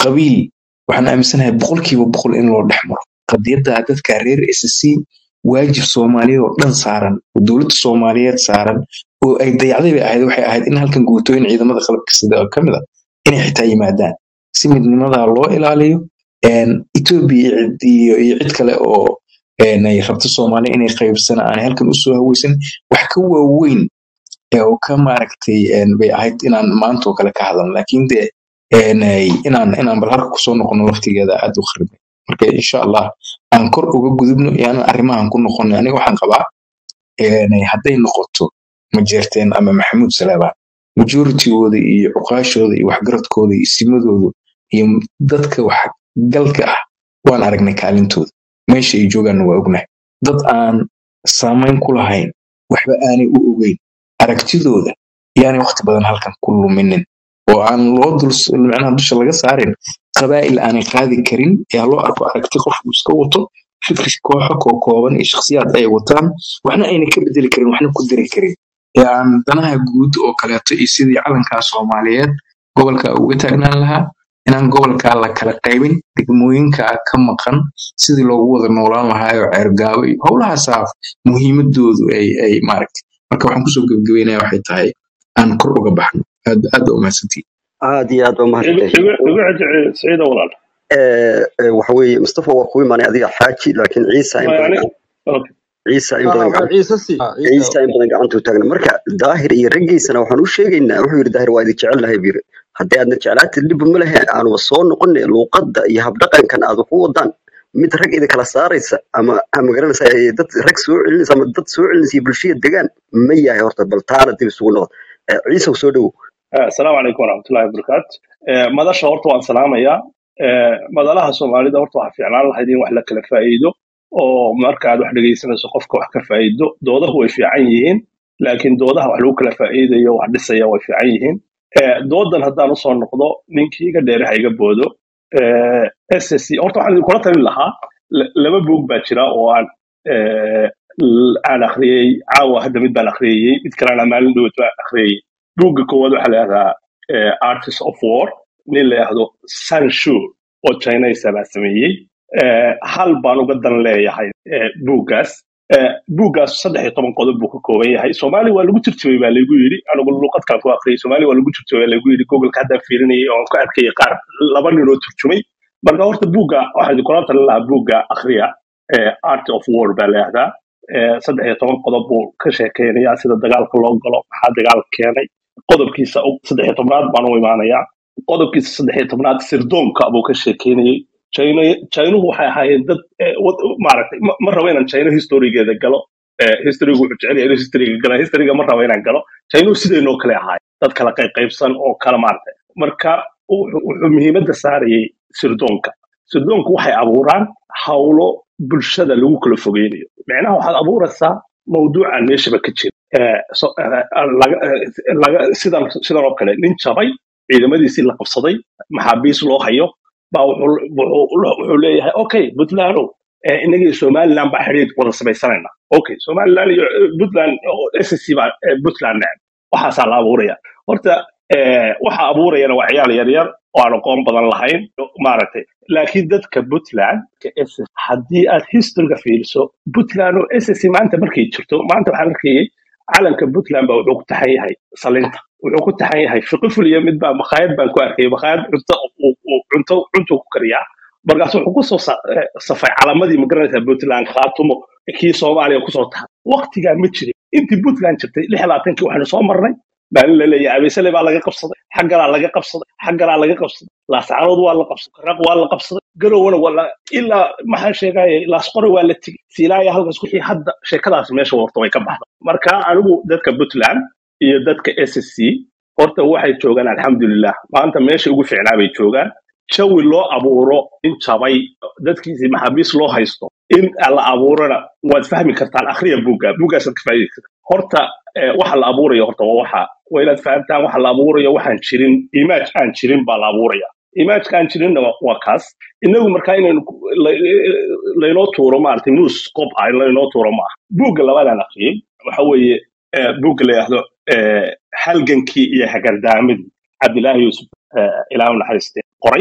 qabiil waxaan aaminsanahay boqolkiiba boqol in loo dhex maro qadiyadda dadka reer SSC waajib soomaaliyeed oo dhan saaran oo dowladda soomaaliyeed saaran oo ay dayacday bay ahayd waxay ahayd in halkan guutooyin ciidamada qalabka sida oo ka mid a inay xitaa yimaadaan si midnimadaa loo ilaaliyo een, Ethiopia iyo cid iyo- iyo cid kale oo een, ay rabto soomaaliya inay qaybsana aanay halkan usoo haweysan wax ka waaweyn ee oo ka maaragtay een, bay ahayd inaan maanta oo kale ka hadalno laakiin de een, ay- inaan inaan bal halka kusoo noqono waqtigeeda aad u kharibay marka insha allah aan kor uga gudubno iyo aan arrimahan ku noqono aniga waxaan qabaa een, hadday noqoto majeerteen ama maxamuud salaabaan majoritygooda iyo cuqaashooda iyo waxgaradkooda iyo simadooda iyo dadka waxgalka ah waan aragnay kaalintooda meesha ay joogaanna waa ognahay dad aan saamayn ku lahayn waxba aanay u ogeyn aragtidooda yaanay waqti badan halkan ku luminin oo aan loo dul macnaha dusha laga saarin qabaa'il aanay qaadi karin ee ha loo arko aragti qofku iska wato fikri kooxo koo kooban iyo shakhsiyaad ay wataan waxna ayna ka bedeli karin waxna ku diri karin ee aan danaha guud oo kaleeto iyo sidii calankaa soomaaliyeed gobolka uga taagnaan lahaa inaan gobolka la kala qaybin degmooyinka ka maqan sidii loogu wada noolaan lahaa oo ceergaabo iyo howlahaasaa muhiimadoodu ay ay maaragtay marka waxaan kusoo gebagabeynaya waxay tahay aan kor uga baxno aad aad baa umahadsantihin aad iyo aad baa igu mahadsantahay igu igu xiji siciida walaal Eh, eh, waxa weeye mustafa waa ku imaanay adiga xaaji laakiin ciisa in Ma badan yani okay ciisa in ah badan waa gacan ciise si ah ciise ciisa in badan gacantuu taagna marka daahir iyo raggiisana waxaan u sheegaynaa wuxuu yidhi daahir waa idin jecel lahay buu yidhi haddii aadna jeclaatid dhib ma lehe aanuba soo noqone luuqadda iyo habdhaqankan aad ku wadaan mid rag idin kala saaraysa ama ama garanaysa eh, dad rag soo celinaysa ama dad soo celinaysa iyo bulshada degaan ma yahay horta bal taana dib isugu noqon Eh, ciise soo dhowow Eh, asalaamu calaykum waraxmatullahi wabarakaatu Eh, madasha horta waan salaamayaa Eh, madalaha soomaalida horta waxaa fiicnaan lahayd in wax la kala faa'iido oo marka aad wax dhegaysanayso qofka wax ka faa'iido doodahu way fiican yihiin laakiin doodaha wax lagu kala faa'iidayo wax dhisaya way fiican yihiin Eh, doodan haddaan usoo noqdo ninkii iga dheere ha iga boodo Eh, ssc horta waxaan idinkula talin lahaa la- laba buug baa jira oo aan eh, l- aan akhriyey caawa hadda mid baan akhriyey mid kalena maalin dhowed baan akhriyey buugga koowaad waxaa la yidhahdaa eh, artist of war nin la yidhahdo sanshu oo chinese baa sameeyey Eh, hal baan uga dan leeyahay eh, buuggaas Eh, buuggaas saddex iyo toban qodob buu ka kooban yahay soomaali waa lagu turjumay baa laygu yidhi anigu luqadkaan ku akhriyay soomaali waa lagu turjumay baa laygu yidhi googleka haddaan fiirinayay oo aan ku arkayay qaar laba nin oo turjumay marka horta buugga waxaan idinkula talin lahaa buugga akhriya eh, art of war baa la yidhahdaa Eh, saddex iyo toban qodob buu ka sheekeynayaa sida dagaalka loo galo maxaa dagaalka keenay qodobkiisa u- saddex iyo tobnaad baan u imaanayaa qodobkiisa saddex iyo tobnaad sirdoonka buu ka sheekeynayay China Chinuhu waxay ahaayeen dad eh, wad- maaragtay ma ma rabo inaan China historigeeda galo Eh, historygu wuxuu jecel yahay inuu historyga gala historyga ma rabo inaan galo Chinuhu sidaynoo kale ahaay dad kala qayb qaybsan oo kala maaragtay marka wuxuu wuxuu muhiimadda saarayay sirdoonka sirdoonku waxay abuuraan hawlo bulshada lagu kala fogeynayo micnaha waxaad abuuraysaa mawduucan meeshaba ka jira Eh, so- eh, laga- eh, laga- sidan sidan oo kale nin jabay ciidamadiisii la qabsaday maxaabiis loo hayo baa wuxuu wuxuu- wuxuu leeyahay okay puntland eh, inaga iyo somaliland baa xidhiid wada samaysanayna okay somaliland iyo eh, puntland ssc baa eh, puntland neceb waxaasaa la abuuraya horta eh, waxa abuurayana waa ciyaal yaryar oo aan aqoon badan lahayn maaragtay laakiin dadka puntland ka SS haddii aad historyga fiiriso puntland oo ssc maanta markay jirto maanta waxaan arkayay calanka puntland baa wuxuu ku taxan yahay salinta wuxuu ku taxan yahay fiqi fuliya mid baa makhaayad baan ku arkayay makhaayad cunto uu- uu- cunto cuntuu ku kariyaa markaas wuxuu kusoo sa- eh, safay calamadii magaranaysa puntland khaatumo kii soomaaliya kusoo tahay waqtigaa ma jirin intii puntland jirtay lix iyo labaatankii waxaynu soo marnay maalin la leeyahay abeysale baa laga qabsaday xaggalaa laga qabsaday xaggalaa laga qabsaday laascaanood waa la qabsaday karaaq waa la qabsaday garowana waa la ilaa maxaa sheegaya laasqore waa la tegey siilaaya halkaas wixii hadda sheekadaas meesha warta way ka baxda marka anigu dadka puntland iyo dadka ssc horta waxay joogaan alxamdulilah maanta meesha ugu fiicnaa bay joogaan jawi loo abuuro in jabay dadkiisii maxaabiis loo haysto in la abuurana waad fahmi kartaan akhriya buugga buuggaasaad ka faa'iidi kartaa horta eh, waxa la abuurayo horta waa waxa waa inaad fahamtaan waxa la abuurayo waxaan jirin image aan jirin baa la abuuraya imageka aan jirinna waa waa kaas inagu markaa inaynu ku- la- laynoo tuuro maaragtay muus qob ah in laynoo tuuro ma aha buugga labaadaan akhriyey waxa weeye eh, buugga la yidhaahdo eh, halgankii iyo hagardaamadii cabdilaahi yuusuf eh, ilaahu naxariiste qoray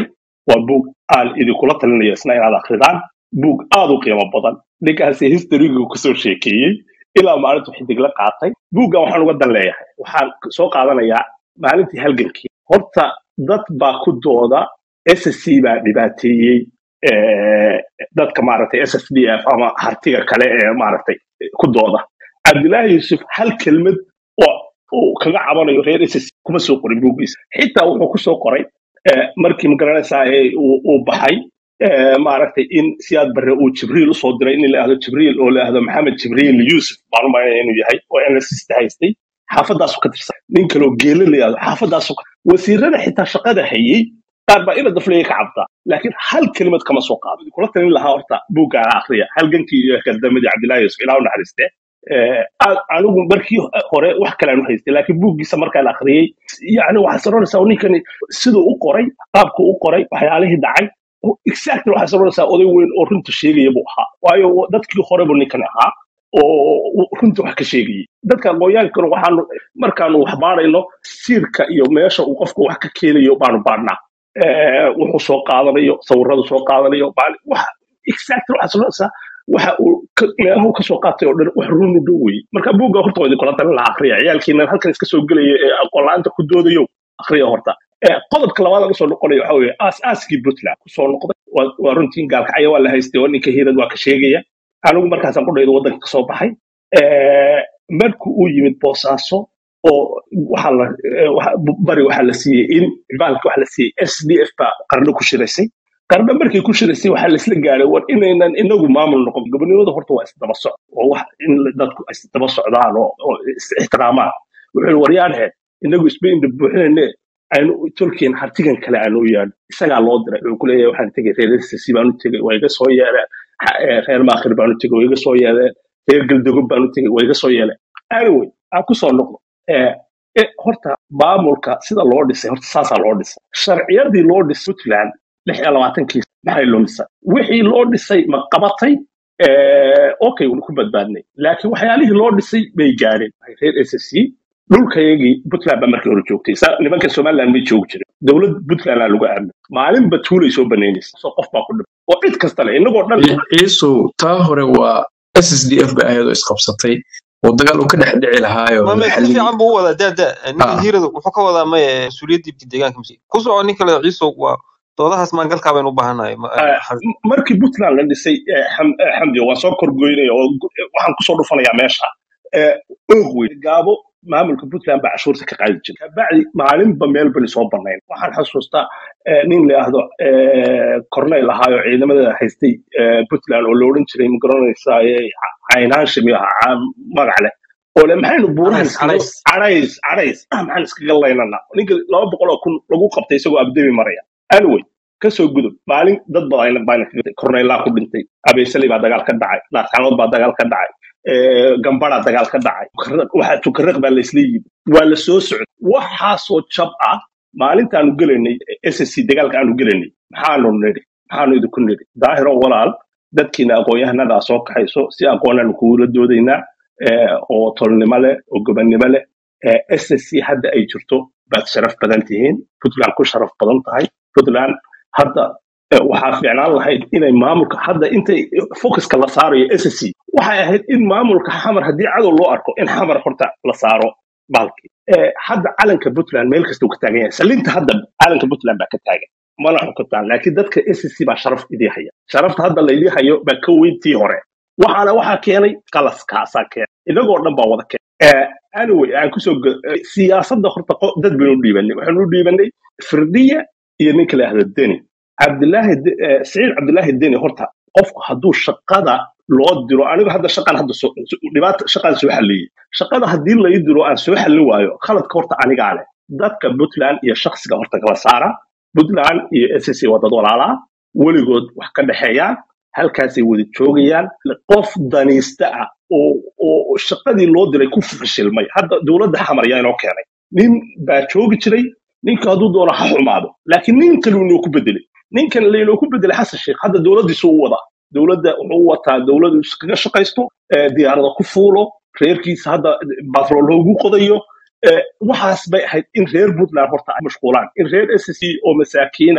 waa buug aan idinkula talinayo isna inaad akridaan buug aad u qiimo badan ninkaasi historigu kusoo sheekeeyey ilaa maalintu xidig la qaatay buuggan waxaan uga dan leeyahay waxaan soo qaadanayaa maalintii halgankii horta dad baa ku dooda ssc baa dhibaateeyey eh, dadka maaragtay ssdf ama hartiga kale ee maaragtay ku dooda cabdilaahi yuusuf hal kelmad oo uu kaga cabanayo reer ssc kuma soo qorin buuggiisa xitaa wuxuu ku soo qoray eh, markii magaranaysaa ee uu uu baxay eh, maaragtay in siyaad barre uu jibriil usoo diray in la ahdo jibriil oo la ahdo maxamed jibriil yuusuf baan u malaynaya inuu yahay oo nssta haystay xaafadaasu ka tirsan nin kaloo geelo la yahdo xaafadaasu ka wasiirada xitaa shaqada hayey qaar baa ina dafleeya ka cabdaa laakiin hal kelimad kama soo qaado kula talin lahaa horta buuggaan akriya halgankii iyo kaldamadii cabdillahi yuusuf ilaa u naxariiste Eh, a- anigu markii hore wax kale aan u haystay laakiin buuggiisa markaan akhriyey yani waxaad saronaysaa ninkani siduu u qoray qaabku u qoray waxyaalihii dhacay exactly waxaad saronaysaa oday weyn oo runta sheegaya buu ahaa waayo dadkii hore buu ninkan ahaa oo runta wax ka sheegayay dadka aqoonyaankana waxaanu markaanu wax baarayno siirka iyo meesha uu qofku wax ka keenayo baanu baarnaa Eh, wuxuu soo qaadanayo sawiradu soo qaadanayo maali- wax exactly waxaad saronaysaa waxa uu ka- meelaha uu ka soo qaatay oo dhan wax run u dhow weye marka buugga horta waa idinkula talin lahaa akhriya ciyaalkiina halkan iska soo gelaya ee aqoon la-aanta ku doodayo akhriya horta Eh, qodobka labaad aan usoo noqonayo waxa weye aas-aaskii puntland kusoo noqday waa waa runtii gaalkacyo waa la haystay oo ninka hiirad waa ka sheegaya anigu markaasaan qudhayda waddanka kasoo baxay Eh, markii uu yimid boosaaso oo waxaa la eh, waxa- bari waxaa la siiyey in baalka waxaa la siiyey s d f baa qarno ku shiraysay qarno markay ku shiraysay waxaa laisla gaaray war inaynan inagu maamul noqon gobonimada horta waa isdaba socd oo wax in dadku isdaba socdaan oo oo is ixtiraamaan wuxuu yidhi waryaanhe inagu isba indha buuxinayne aynu tolkien hartigan kale aanu u yaadho isagaa loo diray wuxuu ku leeyahay waxaan tegay reer sc baan u tegay waa iga soo yeeleen Ha- eh, reer maakhir baan u tegay waa iga soo yeeleen reer galdogob baan u tegay waa iga soo yeeleen anyway aan ku soo noqdo Eh, eh, horta maamulka sida loo dhisay horta saasaa loo dhisay sharciyadii loo dhisay puntland lix iyo labaatankiis maxay loo dhisay wixii loo dhisay ma qabatay Eh, okay wuu ku badbaadnay laakiin waxyaalihii loo dhisay bay gaadheen reer ssc dhulkayagii puntland baa markii hore joogtay Sa- nimanka somaliland may joogi jirin dowlad puntland aa lagu aaminay maalinba tuulay soo banaynaysa soo qof baa ku dhimay oo cid kasta le inagoo dhan ciisu taa hore waa ssdf ba ahayd oo isqabsatay oo dagaal uu ka dhex dhici lahaayo mame si maxalligii fiican buu u wadaa daa daa ninka ah hiirada wuxuu ka wadaa maya mas-uuliyaddii deegaanka masi ku soco nin kale ciiso waa doodahaas maangalkaa baynu u baahanahay ma- Eh, xas- m- markii puntland la dhisay eh, Xam- eh, xamdi waan soo korgoynaya oo gu- eh, waxaan kusoo dhufanayaa meesha Eh, oog weyn gaabo maamulka puntland baa cashuurta ka qaadi jiray kabacdi maalinba meel bani soo banayn waxaan xasuustaa eh, nin la yidhaahdo eh, corneyl ahaayo ciidamada haystay eh, puntland oo la odhan jiray magaranaysaa caynaansha mi aha caa- magac leh oo le maxaynu buurahan cadays iskaga cadays cadays cadays ah, maxaan iskaga laynana ninka laba boqol oo kun lagu qabtay isagoo abdemi maraya anyway kasoo gudub maalin dad badan baan korneylaa ku dhintay abeysali baa dagaal ka dhacay laascanood baa dagaal ka dhacay eh, gambara dagaal ka dhacay Tukaraq- waxa tukaraq baa laisla yimi waa la soo socday waxaasoo jab ah maalintaanu gelaynay ssc dagaalka aanu gelaynay maxaanu nidhi maxaanu idinku nidhi daahiro walaal dadkiina aqoon-yahanadaa soo kaxayso si aqoonaanu kugula doodaynaa eh, oo tolnimo leh oo gobannimo leh Eh, ssc hadda ay jirto baad sharaf badan tihiin puntland ku sharaf badan tahay puntland hadda eh, waxaa fiicnaan lahayd inay maamulka hadda intay focuska la saarayo ssc waxay ahayd in maamulka xamar haddii cadow loo arko in xamar horta la saaro baalkii Eh, hadda calanka puntland meel kasta uu ka taagan yahay salinta hadda calanka puntland baa ka taagan mana xukuntaan laakiin dadka ssc baa sharaf idii haya sharafta hadda laydii hayo baa ka weyntii hore waxaana waxaa keenay qalaskaasaa keenay inagoo dhan baa wada keenay Eh, anyway aan kusoo go- eh, siyaasadda horta qo- dad baynu u dhiibanay waxaanu u dhiibanay firdiya iyo ninka la yahdo deni cabdilaahi De- eh, siciid cabdilaahi deni horta qofku hadduu shaqada loo diro anigu hadda shaqan hadda soo so- dhibaata shaqaan soo xalliyey shaqada haddii lai diro aan soo xallin waayo khaladka horta anigaa leh dadka puntland iyo shaksiga horta kala saara puntland iyo ssc waa dad walaalaa weligood wax ka dhexeeyaan halkaasay wada joogayaan qof daniista ah oo oo shaqadii loo diray ku fashilmay hadda dowladda xamar yaa inoo keenay nin baa joogi jiray ninka hadduu doono ha xumaado laakiin nin kale inoo ku bedelay ninkan lainoo ku bedelay xasan sheekh hadda dowladdiisu u wadaa dowladda wuxuu u wataa dowladdu iskaga shaqaysto eh, diyaarada ku fuulo reerkiisa hadda batrool loogu qodayo Eh, waxaas bay ahayd in reer puntland horta ay mashquulaan in reer ssc oo masaakiina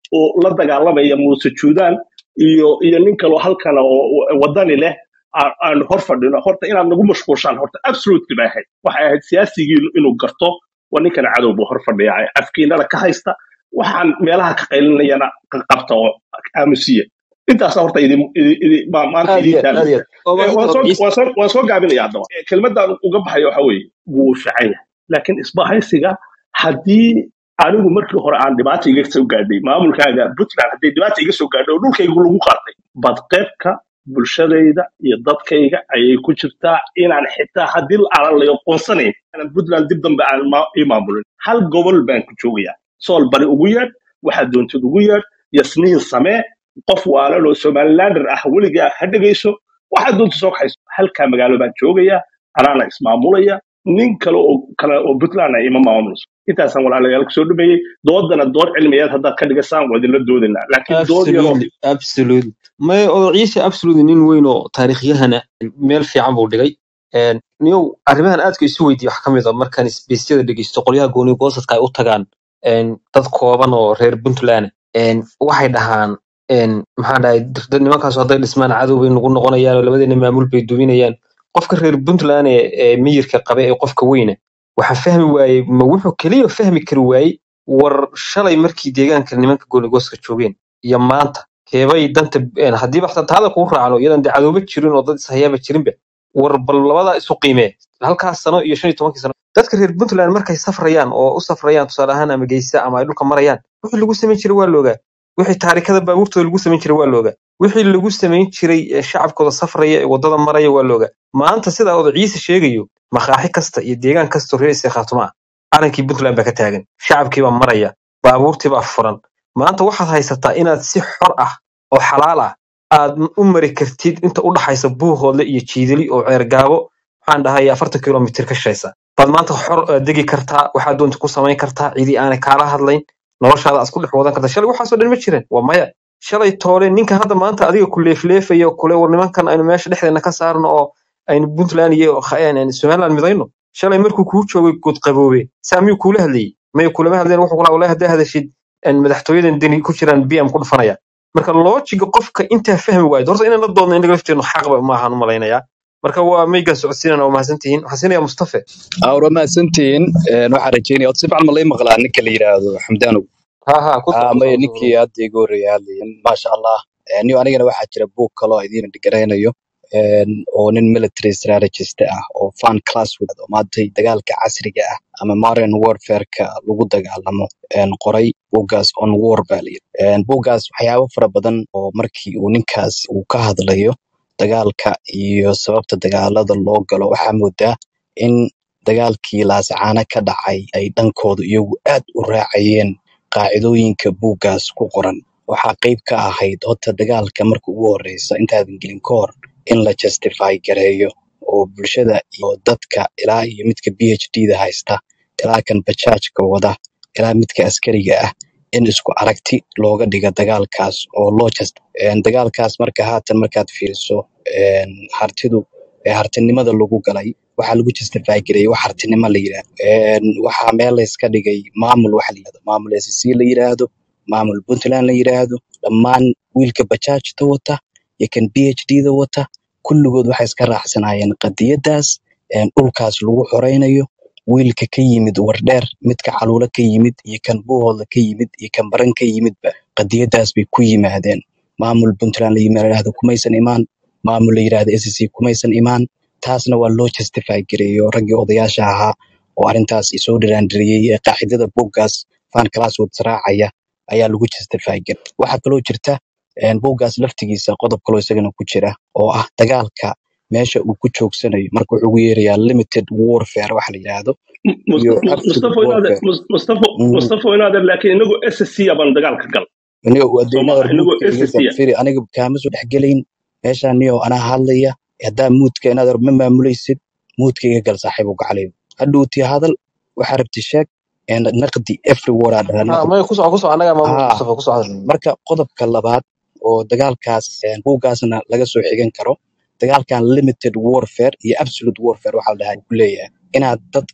oo la dagaalamaya muuse juudaan iyo iyo nin kaloo halkana oo oo wadani leh aan aan hor fadhino horta inaad nagu mashquulshaan horta absolutely bay ahayd waxay ahayd siyaasigii inuu garto waa ninkana cadow buu hor fadhiyaa afkiinada ka haysta waxaan meelaha ka qaylinayana ka qabta oo aamusiya intaasa horta idin idi- idi- ma- maanta aad idiin iyo aad aad taagan iyo aad oo Eh, waan maalinta soo ciise waan soo waan soo gaabinaya haddaba Eh, kelmaddan uga baxaya waxa weeye wuu fiican yahay laakiin isbahaysiga haddii anigu markii hore aan dhibaata iga soo gaadhay maamulkaaga puntland haddii dhibaata iga soo gaadhay oo dhulkaygu lagu qaatay badqeybka bulshadayda iyo dadkayga ayay ku jirtaa inaan xitaa haddii aanan la aqoonsanayn aanan puntland dib dambe aan ma- ii maamulin hal gobol baan ku joogayaa sool bari ugu yeedh waxaad doontid ugu yeedh yasniin samee qof waalan oo somalilander ah weligaa ha dhegayso waxaad doonta soo kaxayso halkaa magaalo baan joogayaa anaana ismaamulaya nin kale oo kale oo puntland ah ima maamulayso intaasaan walaalayaal kusoo dhameeyey doodana dood cilmiyeed haddaad ka dhigasaan waa idinla doodaynaa laakiin dood yaroo absolutely absolutely may odo ciise absolutely nin weyn oo taariikhyahana meel fiican buu dhigay Een, niyow arrimahan aadka isu weydiiya wax ka mid a markaan isbeysyada dhegeysto qolyaha gooni goosadka ay u tagaan een, dad kooban oo reer puntland een, waxay dhahaan een, maxaa dhahay dad nimankaasu hadday dhismaan cadow bay nagu noqonayaan oo labadeena maamul bay duminayaan qofka reer puntland ee ee miyirka qabe ee qofka weyne waxaa fahmi waayey ma wuxuu keliya fahmi kari waayey war shalay markii deegaanka nimanka goonigoska joogeen iyo maanta keebay danta een, haddiiba xataa taada kuu raacno iyadan dee cadooba jirin oo dad ishayaaba jirinba war bal labadaa isu qiimee halkaas sano iyo shan iyo tobankii sano dadka reer puntland markay safrayaan oo u safrayaan tusaale ahaan ama geysa ama ay dhulka marayaan wixii lagu samayn jiray waa loogaa wixii taarikada baabuurtooda lagu samayn jiray waa loogaa wixii lagu samayn jiray ee shacabkooda safraya ee waddada maraya waa loogaa maanta sidaa odo ciise sheegayo makaaxi kasta iyo deegaan kastoo reer isee khaatuma ah calankii puntland baa ka taagan shacabkii baa maraya baabuurtii baa furan maanta waxaad haysataa inaad si xor ah oo xalaal ah aad u mari kartid inta u dhaxaysa buuhoodle iyo jiidali oo ceergaabo waxaan dhahay afartan kilomitir ka shaysa baad maanta xor eh, degi kartaa waxaad doonta ku samayn kartaa cidii aanay kaala hadlayn noloshaada aad isku dhex wadan kartaa shalay waxaasoo dhan ma jiran waa maya shalay toole ninka hadda maanta adiga ku leefleefayo kule war nimankan aynu meesha dhexdeena ka saarno oo aynu puntland iyo kha- een, somaliland midayno shalay markuu kuu joogay good qaboobe saa miyuu kuula hadlayey mayu kulama hadleen wuxuu kula walahi haddaa hadashid een, madaxtooyadan deni ku jiraan bm ku dhufanaya marka loojiga qofka intaa fahmi waayo horta inaan la doodno inaga lafteenu xaqba maahan u malaynayaa marka waa maygan socodsiinana waa mahadsantihiin waxaan siinayaa mustafe awra mahadsantihiin Een, waxaan rajeynaya si fiican ma lay maqlaa ninka la yidhaahdo xamdaanow ha ha ku Ah, soco ku maya soco ninkii hadda iga horreeya hadlayan maasha allah Een, niyo anigana waxaa jira buug kaloo idiin dhigaraynayo Een, oo nin military strategist ah oo fan class with oo maantay dagaalka casriga ah ama modern warfareka lagu dagaalamo Een, qoray buuggaas on war baa la yidhi Een, buuggaas waxyaabo fara badan oo markii uu ninkaas uu ka hadlayo dagaalka iyo sababta dagaalada loo galo waxaa moodaa in dagaalkii laasacaana ka dhacay ay dhankooda iyagu aad u raacayeen qaacidooyinka buuggaas ku qoran waxaa qayb ka ahayd horta dagaalka marka ugu horeysa intaadan gelin ka hor in la justify gareeyo oo bulshada iyo dadka ilaa iyo midka phd da haysta ilaa kan bajaajka wada ilaa midka askariga ah in isku aragti looga dhiga dagaalkaas oo loo just een, dagaalkaas marka haatan markaad fiiriso een, hartidu ee hartinimada lagu galay waxaa lagu justify gareeyay wax hartinimo la yidhaahdo Een, waxaa meel layska dhigay maamul waxa la yidhahdo maamul SSC la yidhaahdo maamul puntland la yidhaahdo dhammaan wiilka bajaajta wata iyo kan phd da wata kulligood waxay iska raacsanaayeen qadiyadaas een, dhulkaas lagu xoreynayo wiilka ka yimid wardheer midka caluulo ka yimid iyo kan buuhoodla ka yimid iyo kan baran ka yimidba qadiyadaas bay ku yimaadeen maamul puntland la yidhaahdo kumaysan imaan maamul la yidhaahdo SSC kumaysan imaan taasna waa loo justify gareeyo raggii odayaasha ahaa oo arrintaas isoo dhiraandiriyey ee qaacidada buuggaas fan classwood raacaya ayaa lagu justify gareey waxaa kaloo jirta een, buuggaas laftigiisa qodob kaloo isagana ku jira oo ah dagaalka meesha uu ku joogsanayo marka wuxuu ugu yeerayaa limited warfare waxa la yidhaahdo iyo Mustafa absolute Mustafa inaad warfare Mustafa Mhm. Mustafa inaad laakiin inagu SSC baan dagaalka gal aniga soo wadaynaha maaha inagu muudka iga SSC gal firi aniga kaama soo dhexgelayn meeshaan niyo anaa hadlaya haddaa muudka inaad ma maamulaysid muudka iga gal saaxiib uga calayo hadhowtii hadal waxaa rabti sheeg een, naqdi every word aa dhahaa ha naqdi maya ku soco ku soco annagaa maamulka haa mustafa ku soco marka qodobka labaad oo dagaalkaas een, buuggaasna laga soo xigan karo dagaalkan limited warfare iyo absolute warfare waxaa la dhahaa ku leeyahay inaad dadka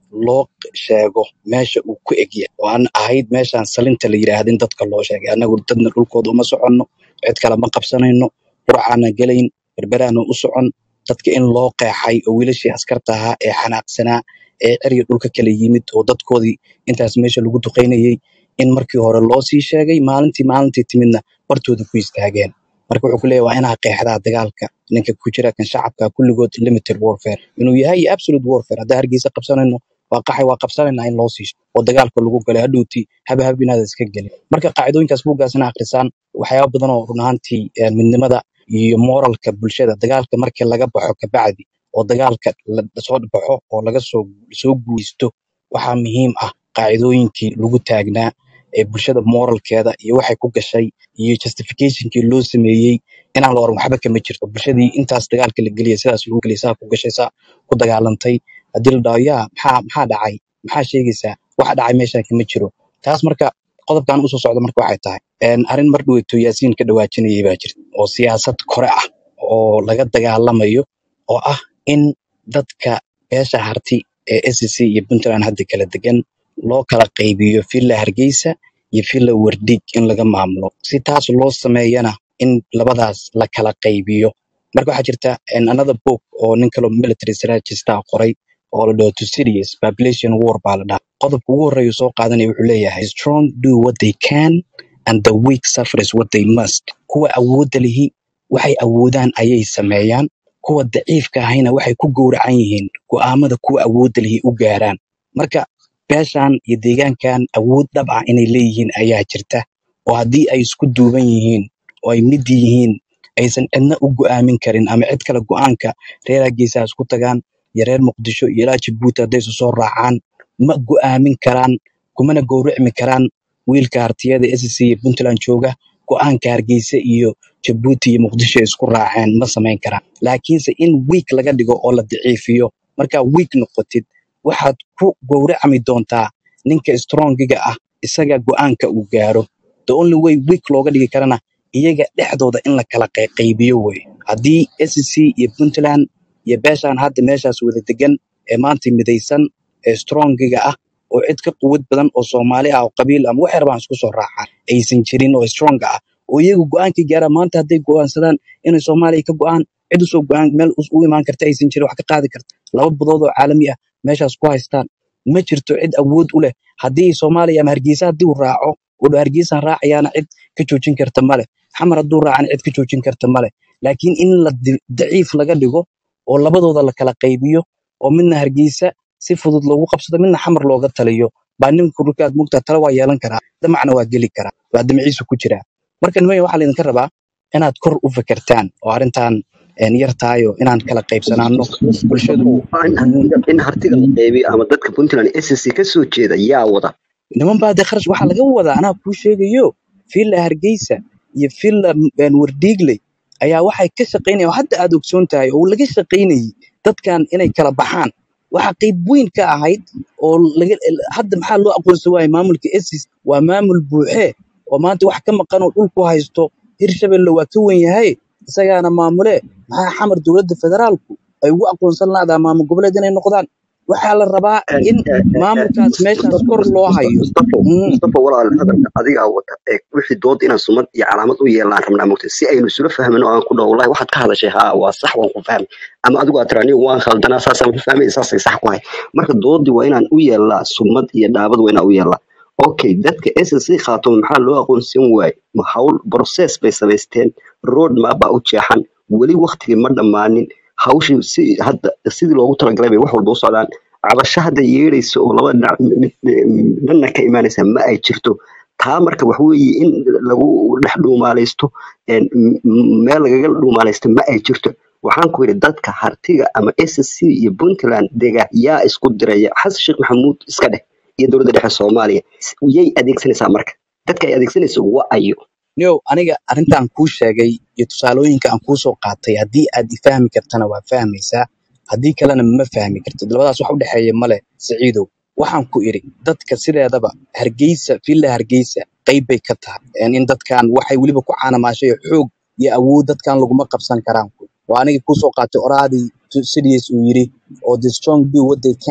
loo sheego meesha uu ku egyahay oo aan ahayd meeshaan salinta la yidhaahda in dadka loo sheegay annagu dadna dhulkooda uma soconno cid kale ma qabsanayno qurcaana gelayn berberaana u socon dadka in loo qeexay oo wiilashii askarta ahaa ee xanaaqsanaa ee cerya dhulka kala yimid oo dadkoodii intaas meesha lagu duqaynayay in markii hore loo sii sheegay maalintii maalintii timidna bartooda ku istaageen marka wuxuu ku leeyahay waa inaa qeexdaa dagaalka ninka ku jira kan shacabka kulligood limited warfare inuu yahay iyo absolute warfare haddaan hargeysa qabsanayno waa qaxay waa qabsanaynaa in loo sii sheego oo dagaalka lagu galay hadhowtii haba hab inaad iska gelin marka qaacidooyinkaas buuggaasna akhrisaan waxyaaba badan oo run ahaantii eh, midnimada iyo moralka bulshada dagaalka markii laga baxo kabacdi oo dagaalka la soo baxo oo laga soo soo guulaysto waxaa muhiim ah qaacidooyinkii lagu taagnaa ee bulshada moralkeeda iyo waxay ku gashay iyo justificationkii loo sameeyey inaan la oran waxba kama jirto bulshadii intaas dagaalka la geliyay sidaas lagu geliyay saa ku gashay saa ku dagaalantay haddii la dhaho yaa maxaa maxaa dhacay maxaa sheegaysaa waxa dhacay meeshaan kama jiro taas marka qodobkan usoo socda marka waxay tahay een, arrin mar dhaweyto yaasiin ka dhawaajinayay baa jirta oo siyaasad kore ah oo laga dagaalamayo oo ah in dadka beesha harti ee SEC iyo Puntland hadda kala degan loo kala qaybiyo villa Hargeysa iyo villa Wardig in laga maamulo si taas loo sameeyana in labadaas la kala qaybiyo marka waxaa jirta in another book oo nin kaloo military strategist ah qoray oo la dhaho Thucydides population war baa la dhahaa qodobka ugu horreeya uu soo qaadanaya wuxuu leeyahay strong do what they can and the weak suffers what they must kuwa awoodda lihi waxay awoodaan ayay sameeyaan kuwa daciifka ahayna waxay ku gowracan yihiin go'aamada kuwa awoodda lihi u gaaraan marka beeshan iyo deegaankan awood dhab ah inay leeyihiin ayaa jirta oo haddii ay isku duuban yihiin oo ay mid yihiin aysan cidna u go'aamin karin ama cid kale go'aanka reer Hargeysa ha isku tagaan iyo reer Muqdisho iyo ilaa Jabuuti hadday isu soo raacaan ma go'aamin karaan kumana gowracmi karaan wiilka hartiyada SSC iyo Puntland jooga go'aanka Hargeysa iyo Jabuuti iyo Muqdisho ay isku raaceen ma samayn karaan laakiinse in weak laga dhigo oo la daciifiyo markaa weak noqotid waxaad ku gowracmi doontaa ninka strongiga ah isaga go'aanka uu gaaro the only way weak looga dhigi karana iyaga dhexdooda in la kala qey- qaybiyo wey haddii SEC iyo Puntland iyo beeshaan hadda meeshaas wada degan ee maanta midaysan ee strongiga ah oo cid ka quwad badan oo Soomaali ah oo qabiil ama wax yar baan isku soo raacaan aysan jirin oo strong ah oo iyagu go'aankii gaara maanta hadday go'aansadaan inay Soomaaliya ka go'aan cid usoo go'aan meel us- u imaan karta aysan jirin wax ka qaadi karta laba badood oo caalami ah meeshaas ku haystaan ma jirto cid awood u leh haddii Soomaaliya ama Hargeysa haddii uu raaco oo dho Hargeysaan raacayaana cid ka joojin karta male xamar hadduu raacana cid ka joojin karta male laakiin in la di- daciif laga dhigo oo labadooda la kala qaybiyo oo midna Hargeysa si fudud loogu qabsado midna xamar looga taliyo baa ninka dhulkaad mugtaa tala waa yeelan karaa damacna waa geli karaa waa damaciisu ku jiraa marka nimaya waxaa laydinka rabaa inaad kor u fekertaan oo arrintan een, yar tahay oo inaan kala qaybsanaano bulshadu in hartiga in hartiga la qeybiyo ama dadka puntland SSC ka soo jeeda yaa wada niman baa dee kharash waxaa laga wadaa anaa kuu sheegayo villa hargeysa iyo villa een, wardiigley ayaa waxay ka shaqaynayaan oo hadda aad ogsoon tahay oo laga shaqaynayay dadkan inay kala baxaan waxaa qayb weyn ka ahayd oo laga hadda maxaa loo aqoonsan waayay maamulka esis waa maamul buuxe oo maanta wax ka maqan oo dhulku haysto hirshabelle waa ka wen yahay isagaana maamule maxaa xamar dowladda federaalku ay ugu aqoonsan lahadaa maamul goboleed inay noqdaan waxaa la rabaa in maamulkaas meeshaas kor loo hayo mustafo Mm. mustafo walaal hadalka adigaa wata ee wixii dood inaan sumad iyo calaamad u yeelaan rabnaa mogta si aynu isula fahmino aan ku dhaho wallahi waxaad ka hadashay haa waa sax waan ku fahmay ama adigu aad tiri anigu waan khaldanaa saasaan ku fahmay saasay sax ku hay marka doodii waa inaan u yeelnaa sumad iyo dhaabad waa inaan u yeelnaa okay dadka SSC khaatuma maxaa loo aqoonsan waayey ma hawl process bay samaysteen road map baa u jeexan weli waqtigii ma dhammaanin hawshii si hadda sidii loogu talagalay bay wax walba u socdaan cabasho hadda yeedhaysa oo laba dhinac mid- mid- dhanna ka imaanaysa ma ay jirto taa marka wax weeye in lagu dhex dhuumaalaysto een, m- m- meel lagaga dhuumaalaysto ma ay jirto waxaan ku yidhi dadka hartiga ama SSC iyo Puntland dega yaa isku diraya xasan sheekh maxamuud iska dheh iyo dowladda dhexe Soomaaliya yay adeegsanaysaa marka dadka ay adeegsanayso waa ayo Nio, aniga arrintan kuu sheegay iyo tusaalooyinka aan kuu soo qaatay haddii aad i fahmi kartana waa fahmaysaa haddii kalena ma fahmi kartid labadaas wax u dhexeeya male siciidow waxaan ku idhi dadka sideedaba hargeysa villa hargeysa qayb bay ka tahay Een, in dadkan waxay weliba ku caanamaashay xoog iyo awood dadkan laguma qabsan karaan waa aniga kuu soo qaatay oraadii Thucydides uu yidhi oo the strong do what they can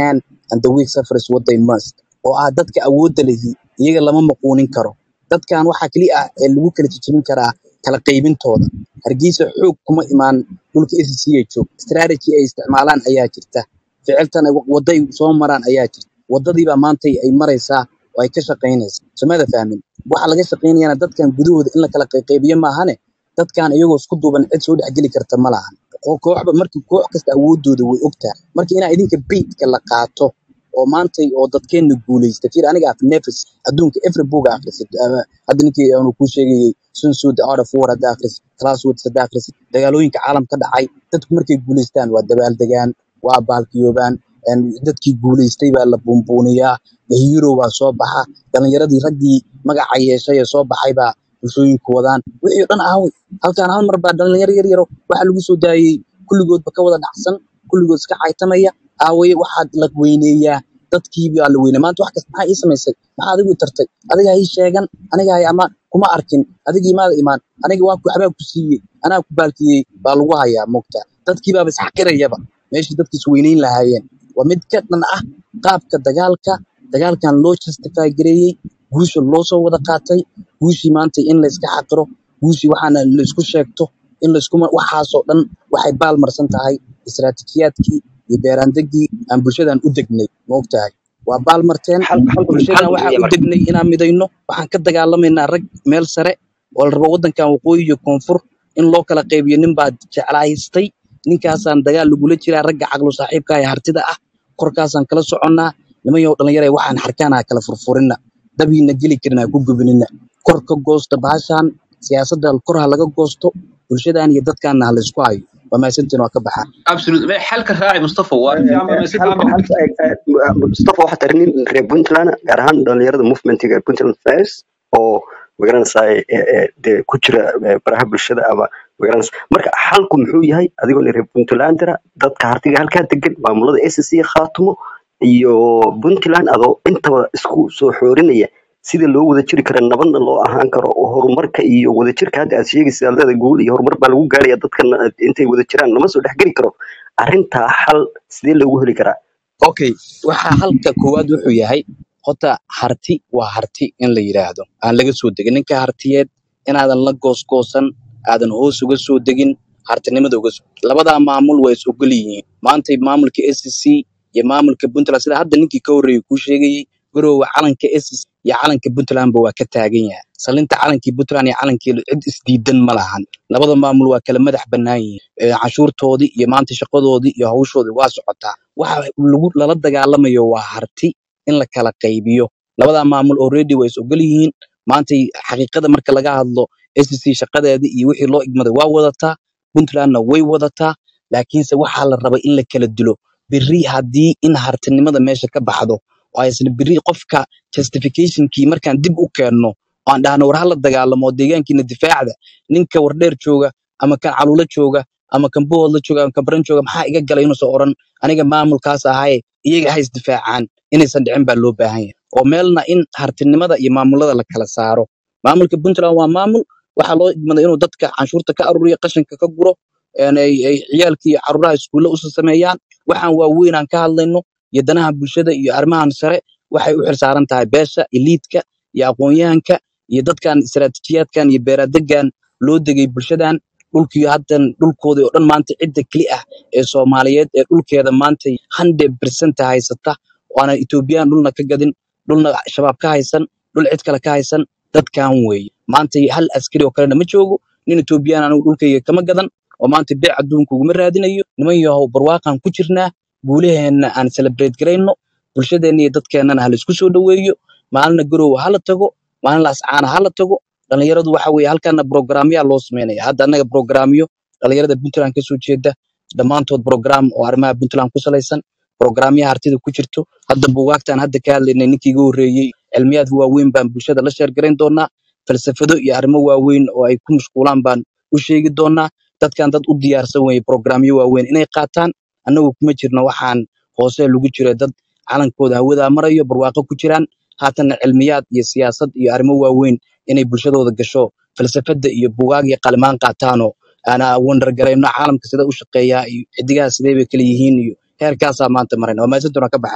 and the weak suffers what they must oo ah dadka awoodda lehi iyaga lama maquunin karo dadkan waxaa keliya ah ee lagu kala jejebin karaa kala qaybintooda hargeysa xoog kuma imaan dhulka SSC ay joog strategy ay isticmaalaan ayaa jirta ficiltan ay- waddo ay soo maraan ayaa jirta waddadiibaa maanta ay maraysaa oo ay ka shaqaynaysaa somada fahmin waxa laga shaqaynayana dadkan gudahooda in la kala qayqaybiyo maahane dadkan iyagoo isku duuban cid soo dhexgeli karta ma lahan oo kooxba markii koox kasta awoodooda way ogtahay marka inaa idinka baitka la qaato oo maantay oo dadkeenna guulaysta fiir aniga af nefs adduunka every book akhrisid ama hadda ninkii aanu kuu sheegayay sun tzu the art of war hadda akhrisid classwords hadda akhrisid dagaalooyinka caalamka dhacay dadku markay guulaystaan waa dabaaldegaan waa baalkiyoobaan een, dadkii guulaystay baa la buunbuuniyaa the hero baa soo baxa dhalinyaradii raggii magaca yeeshay ee soo baxay baa bulshooyinku wadaan wixii oo dhan aaway halkaan hal mar baa dhalinyaro yar yaro waxaa lagu soo daayey kulligoodba ka wada dhacsan kulligood iska caytamaya aawaye waxaad la weyneeyaa dadkii baa la weynaa maanta wax kasta maxaa ii samaysay maxaa adigu i tartay adiga ha ii sheegan aniga hay amaan kuma arkin adiga imaada imaan aniga waan ku waxbaa ku siiyey anaa ku baalkiyey baa lagu hayaa moogta dadkii baaba isxaqirayaba meeshii dadkii is weyneyn lahaayeen waa mid ka dhan ah qaabka dagaalka dagaalkan loo justify gareeyey guusha loo soo wada qaatay guushii maanta in la iska xaqiro guushii waxaana la isku sheegto in la iskuma waxaasoo dhan waxay baalmarsan tahay istiraatijiyaadkii iyo beeraandegii aan bulshadan u degnay ma ogtahay waa baalmarteen xal- xalku bulshadan xalku waxaan muxuu u yahay marka degnay inaan midayno waxaan ka dagaalamaynaa rag meel sare oo la rabo waddankan waqooyi iyo koonfur in loo kala qaybiyo nin baa jeclaystay ninkaasaan dagaal lagula jiraa ragga caqlu saaxiibka ee hartida ah korkaasaan kala soconnaa nimanyow dhallinyara waxaan xarkaana kala furfurina dabiina geli karin ha ku gubinina kor ka goosta bahashan siyaasadda kor ha laga goosto bulshadan iyo dadkaanna ha laysku hayo waa mahadsantiin waa ka baxaa absolute ma xalka raaci mustafa waa arrin fiican baa si fiican xalku baa xalka mustafa waxaa tahay nin reer puntland ah, gaar ahaan dhalinyarada movementiga puntland fairs oo magaranaysaa dee ku jira eh, baraha bulshada ama magaranaysa marka xalku muxuu yahay adigoo nin reer puntlandera dadka hartiga halkaa degan maamulada SSC khaatumo iyo puntland adoo intaba isku soo xoorinaya sida loo wada jiri kara nabadna loo ahaan karo oo horumarka iyo wadajirka hadda aad sheegaysa aad leedahay guul iyo horumar baa lagu gaaraya dadkan intay wada jiraan lama soo dhexgeli karo arrintaa xal sidee loogu heli karaa okay waxaa halka koowaad wuxuu yahay horta harti waa harti in la yidhaahdo aan laga soo degin ninka hartiyeed inaadan la goosgoosan aadan hoos uga soo degin hartinimada uga soo labadaa maamul waa is ogol yihiin maantay maamulka SCC iyo maamulka puntland sida hadda ninkii ka horreeyay kuu sheegayey garoowa calanka SCC iyo calanka puntlandba waa ka taagan yahay salinta calankii puntland iyo calankii cid isdiidan ma lahan labada maamul waa kala madax bannaan yihiin Ee, canshuurtoodii iyo maanta shaqadoodii iyo hawshoodii waa socotaa waxa lagu lala dagaalamayo waa harti in la kala qaybiyo labadaa maamul already way is ogol yihiin maantay xaqiiqada marka laga hadlo SCC shaqadeedii iyo wixii loo igmaday waa wadataa puntlandna way wadataa laakiinse waxaa la rabay in la kala dilo berri haddii in hartinimada meesha ka baxdo oo aysan berri qofka justificationkii markaan dib u keenno oo aan dhahno war hala dagaalamo oo deegaankiina difaacda ninka wardheer jooga ama kan caluula jooga ama kan boodla jooga ama kan baran jooga maxaa iga galay inuusan oran aniga maamulkaas ahaye iyaga ha isdifaacaan inaysan dhicin baa loo baahan yahay oo meelna in hartinimada iyo maamulada la kala saaro maamulka puntland waa maamul waxaa loo igmaday inuu dadka canshuurta ka aruriyo qashinka ka guro een ay ay ciyaalka iyo caruuraha iskuulla usa sameeyaan waxaan waaweyn aan ka hadlayno iyo danaha bulshada iyo arrimahan sare waxay u xilsaaran tahay beesha iliidka iyo aqoon-yahanka iyo dadkan istiraatiijiyaadkan iyo beeradegan loo degay bulshadan dhulkii haddan dhulkoodii oo dhan maanta cidda keli ah ee soomaaliyeed ee dhulkeeda maanta hundred percent haysata oo aanan etoobiyaan dhulna ka gadin dhulna shabaab ka haysan dhul cid kale ka haysan dadkan weeye maanta hal askari oo kalena ma joogo nin etoobiyaan anigu dhulkayga kama gadan oo maanta beec adduunka uguma raadinayo niman yahow barwaaqaan ku jirnaa guulaheenna aan celebrate garayno bulshadeenna iyo dadkeennana ha laisku soo dhoweeyo maalina garowa hala tago maalin laascaana hala tago dhalinyaradu waxa weeye halkaana programyaa loo sameynaya hadda annaga programyo dhalinyarada puntland ka soo jeeda dhammaantood program oo arrimaha puntland ku salaysan programyaha hartida ku jirto hadda buugaagtaan hadda ka hadlaynay ninkii iga horreeyey cilmiyaad waaweyn baan bulshada la sheergarayn doonaa falsafado iyo arrimo waaweyn oo ay ku mashquulaan baan u sheegi doonaa dadkan dad u diyaarsan weeye programyo waaweyn inay qaataan annagu kuma jirno waxaan hoose lagu jiro dad calankooda hawadaa marayo barwaaqo ku jiraan haatanna cilmiyaad iyo siyaasad iyo arrimo waaweyn inay bulshadooda gasho falsafada iyo bugaag iyo qalimaan qaataanoo ana wandargarayno caalamka sida u shaqeeyaa iyo xidigaha sidee bay kala yihiin iyo heerkaasaa maanta marayna waa maasantunaa ka baxaanaya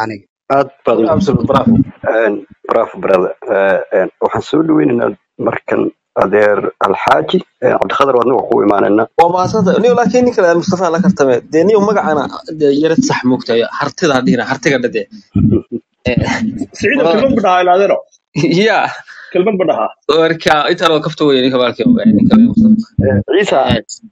aad baad u absolute bravo Een, bravo brother Eh, een, waxaan soo dhaweynaynaa markan adeer alxaaji Een, cabdiqadar waadna waa ku imaanaynaa waa mahadsanta niyo laakiin nin kale mustafa la kartame dee niyo magacana dee yarad sax moogtahay hartida dhihina hartiga dhade siciido kelmad ba dhahaa inaadero ya kelmad ba dhahaa marka intaan oo kafta weye ninka baalki ninka mustafa Eh, ciisa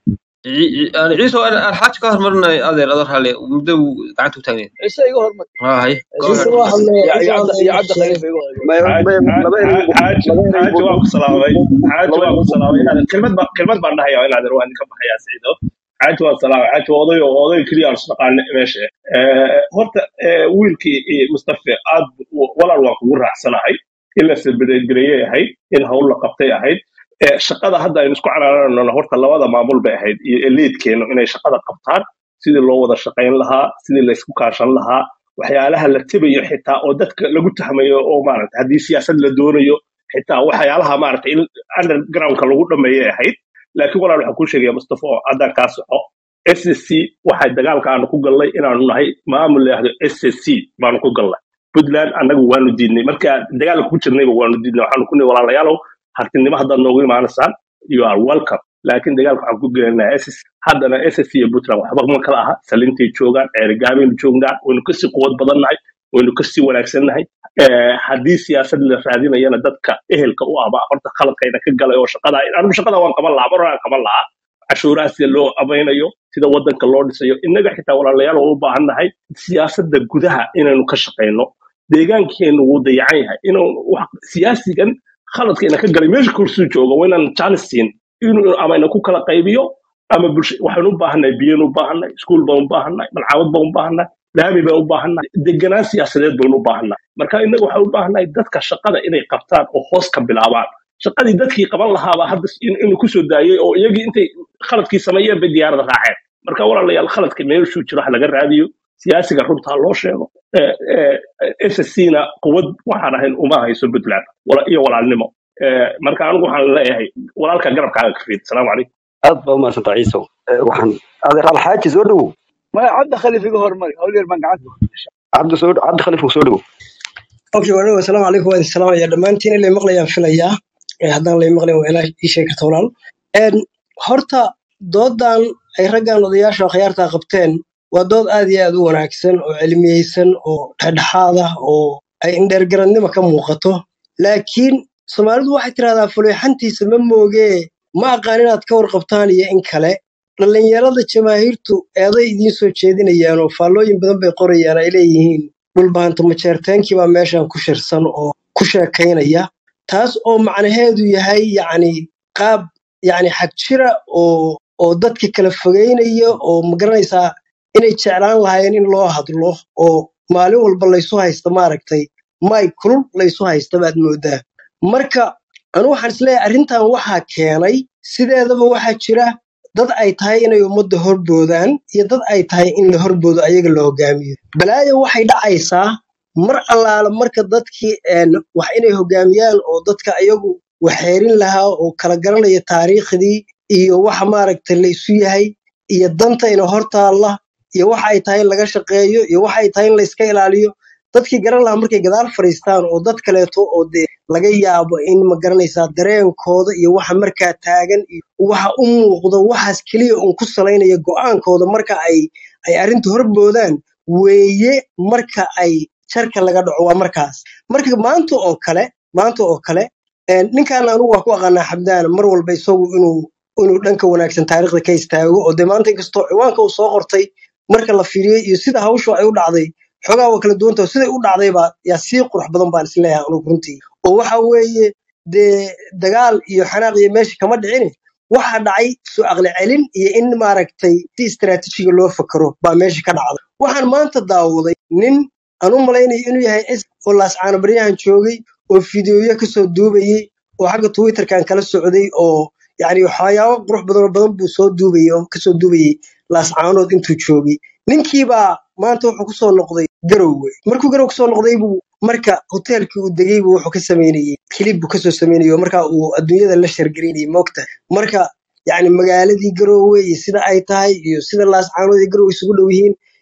ciise alxaaji ka hormarinay adeer adar hale muddo uu gacanta u taagneed ciise iga hormar hay go ciise ahead waa hadlay mustafa ciise waa iyo hadlay cabdi khaliif iga hormar may xaaj may xaaj laba erey xaaj laba erey xaaji waa ku salaamay xaaji laba waa ku salaamay inaad kelmad ba kelmad baan dhahaya inaad waa idinka baxayaa siciido xaaji waa salaamay xaaji waa oday oo oday keliya aan isnaqaana meesha Eh, horta eh, wiilkii eh, mustafa aad bu- walaal waan kugu raacsanahay in la sirbireeyay ahayd in hawl la qabtay ahayd Eh, shaqada hadda aynu isku caraarano horta labada maamul bay ahayd iyo eliidkeenu inay shaqada qabtaan sidii loo wada shaqayn lahaa sidii la isku kaashan lahaa waxyaalaha la tibayo xitaa oo dadka lagu tahmayo oo maaragta haddii siyaasad la doonayo xitaa waxyaalaha maaragta in undergroundka lagu dhameeyay ahayd laakiin walaal waxaan kuu sheegaya mustafa oo haddaan kaa soxo SSC waxay dagaalka aanu ku galnay inaanu nahay maamul la yidhaahdo SSC baanu ku galnay puntland annagu waanu diidnay marka dagaalka ku jirnayba waanu diidnay waxaanu ku nihi walaalayaalow hartinimo haddaad noogu imaanaysaan you are welcome laakiin dagaalka waxaan ku gelinaa ss haddana ssc iyo puntland waxba ma kala aha salintay joogaan ceerigaabeynu joognaa waynu kasii quwad badannahay waynu kasii wanaagsannahay Eh, haddii siyaasad la raadinayana dadka ehelka u ahba horta khaladkayna ka galay oo shaqada anigu shaqada waan qaban lahaa mar hore aan qaban lahaa cashuuraha sida loo abaynayo sida wadanka loo dhisayo innaga xitaa walaalayaal oo u baahan nahay siyaasadda gudaha inaynu ka shaqayno deegaankeenu wuu dayacan yahay inuu wax- siyaasigan khaladkeena ka galay meesha kursuu jooga waa inaan jaanis siin inuu ama ina ku kala qaybiyo ama bulsho waxaynu u baahannahay biyaynu u baahannahay iskuul baan u baahannahay malcaamad baan u baahannahay laami baan u baahannahay deganaan siyaasadeed baynu u baahannahay marka innaga waxaan u baahannahay dadka shaqada inay qabtaan oo hoos ka bilaabaan shaqadii dadkii qaban lahaaba hadda in- inuu kusoo daayay oo iyagii intay khaladkii sameeyeen bay diyaarada raaceen marka walaalayaal khaladka meeshuu jiro ha laga raadiyo siyaasiga runta ha loo sheego sscna quwad waxaan ahayn uma hayso puntland wala- iyo walaalnimo Eh, marka anigu waxaan leeyahay walaalka garabkaaga ka fiid asalaamu calaykum aad baa umahadsanta ciiso Eh, waxaan adeer alxaaji soo dhowow maya cabdi khaliif iga hormar hawl yar baan gacanta ku gashay cabdi soo cabdi khaliif soo dhowow okay walaal asalaamu calaykum waan salaamaya dhammaantiin ilay maqlayaan filayaa ee haddaan lay maqlayn waa ilaa ii sheegi karta walaal Een, horta doodan ay raggan odayaasha akhyaarta qabteen waa dood aad iyo aad u wanaagsan oo cilmiyeysan oo dhexdhexaad ah oo ay indheergarannimo ka muuqato laakiin soomaalidu waxay tidhahdaa fuleexantiisa ma moogee ma aqaan inaad ka warqabtaan iyo in kale dhallinyarada jamaahiirtu eeday idiin soo jeedinayaan oo faallooyin badan bay qorayaan ay leeyihiin dhulbaanta majeerteenkii baa meeshan ku shirsan oo ku sheekaynaya taas oo macnaheedu yahay yacni qaab yacni xag jira oo oo dadka kala fogeynaya oo magaranaysaa inay jeclaan lahaayeen in loo hadlo oo maalin walba laysu haysta maaragtay may kulul laysu haysta baad moodaa marka anu waxaan isleeyahay arrintan waxaa keenay sideedaba waxaa jira dad ay tahay inay ummadda horboodaan iyo dad ay tahay in la horboodo ayaga la hogaamiyo balaayo waxay dhacaysaa mar allaala marka dadkii een, wax inay hogaamiyaan oo dadka ayagu waxeerin lahaa oo kala garanaya taariikhdii iyo waxa maaragta la isu yahay iyo danta ina hortaalla iyo waxa ay tahay in laga shaqeeyo iyo waxa ay tahay in la iska ilaaliyo dadkii garan lahaa markay gadaal fadhiistaan oo dad kaleeto oo dee laga yaabo in ma garanaysaa dareenkooda iyo waxa markaa taagan iyo waxa u muuqdo waxaas keliya uun ku salaynaya go'aankooda marka ay ay arrinta horboodaan weeye marka ay jarka laga dhaco waa markaas marka maanta oo kale maanta oo kale een, ninkan anigu waa ku aqaanaa xabdaan mar walba isagu inuu inuu dhanka wanaagsan taariikhda ka istaago oo dee maanta inkastoo ciwaanka uu soo qortay marka la fiiriyey iyo sida hawshu ay u dhacday xogaa waa kala duwanta oo siday u dhacdayba yaa sii qurux badan baan isleeyahay anugu runtii oo waxa weeye dee dagaal iyo xanaaq iyo meesha kama dhicine waxa dhacay soo aqli celin iyo in maaragtay si istiraatiijiga loo fakaro baa meesha ka dhacday waxaan maanta daawaday nin aan u malaynayo inuu yahay s oo laascaano baryahan joogay oo fideoyo kasoo duubayey oo xagga twitterkan kala socday oo yani waxyaabo qurux badan oo badan buu soo duubayey oo kasoo duubayey laascaanood intuu joogay ninkiibaa maanta wuxuu kusoo noqday garowe markuu garow kusoo noqday buu marka hoteelkii uu degay buu wuxuu ka samaynayey kilib buu kasoo samaynayey oo marka uu adduunyada la shargaraynayey moogta marka yani magaaladii garowe iyo sida ay tahay iyo sida laascaanood iyo garowe isugu dhow yihiin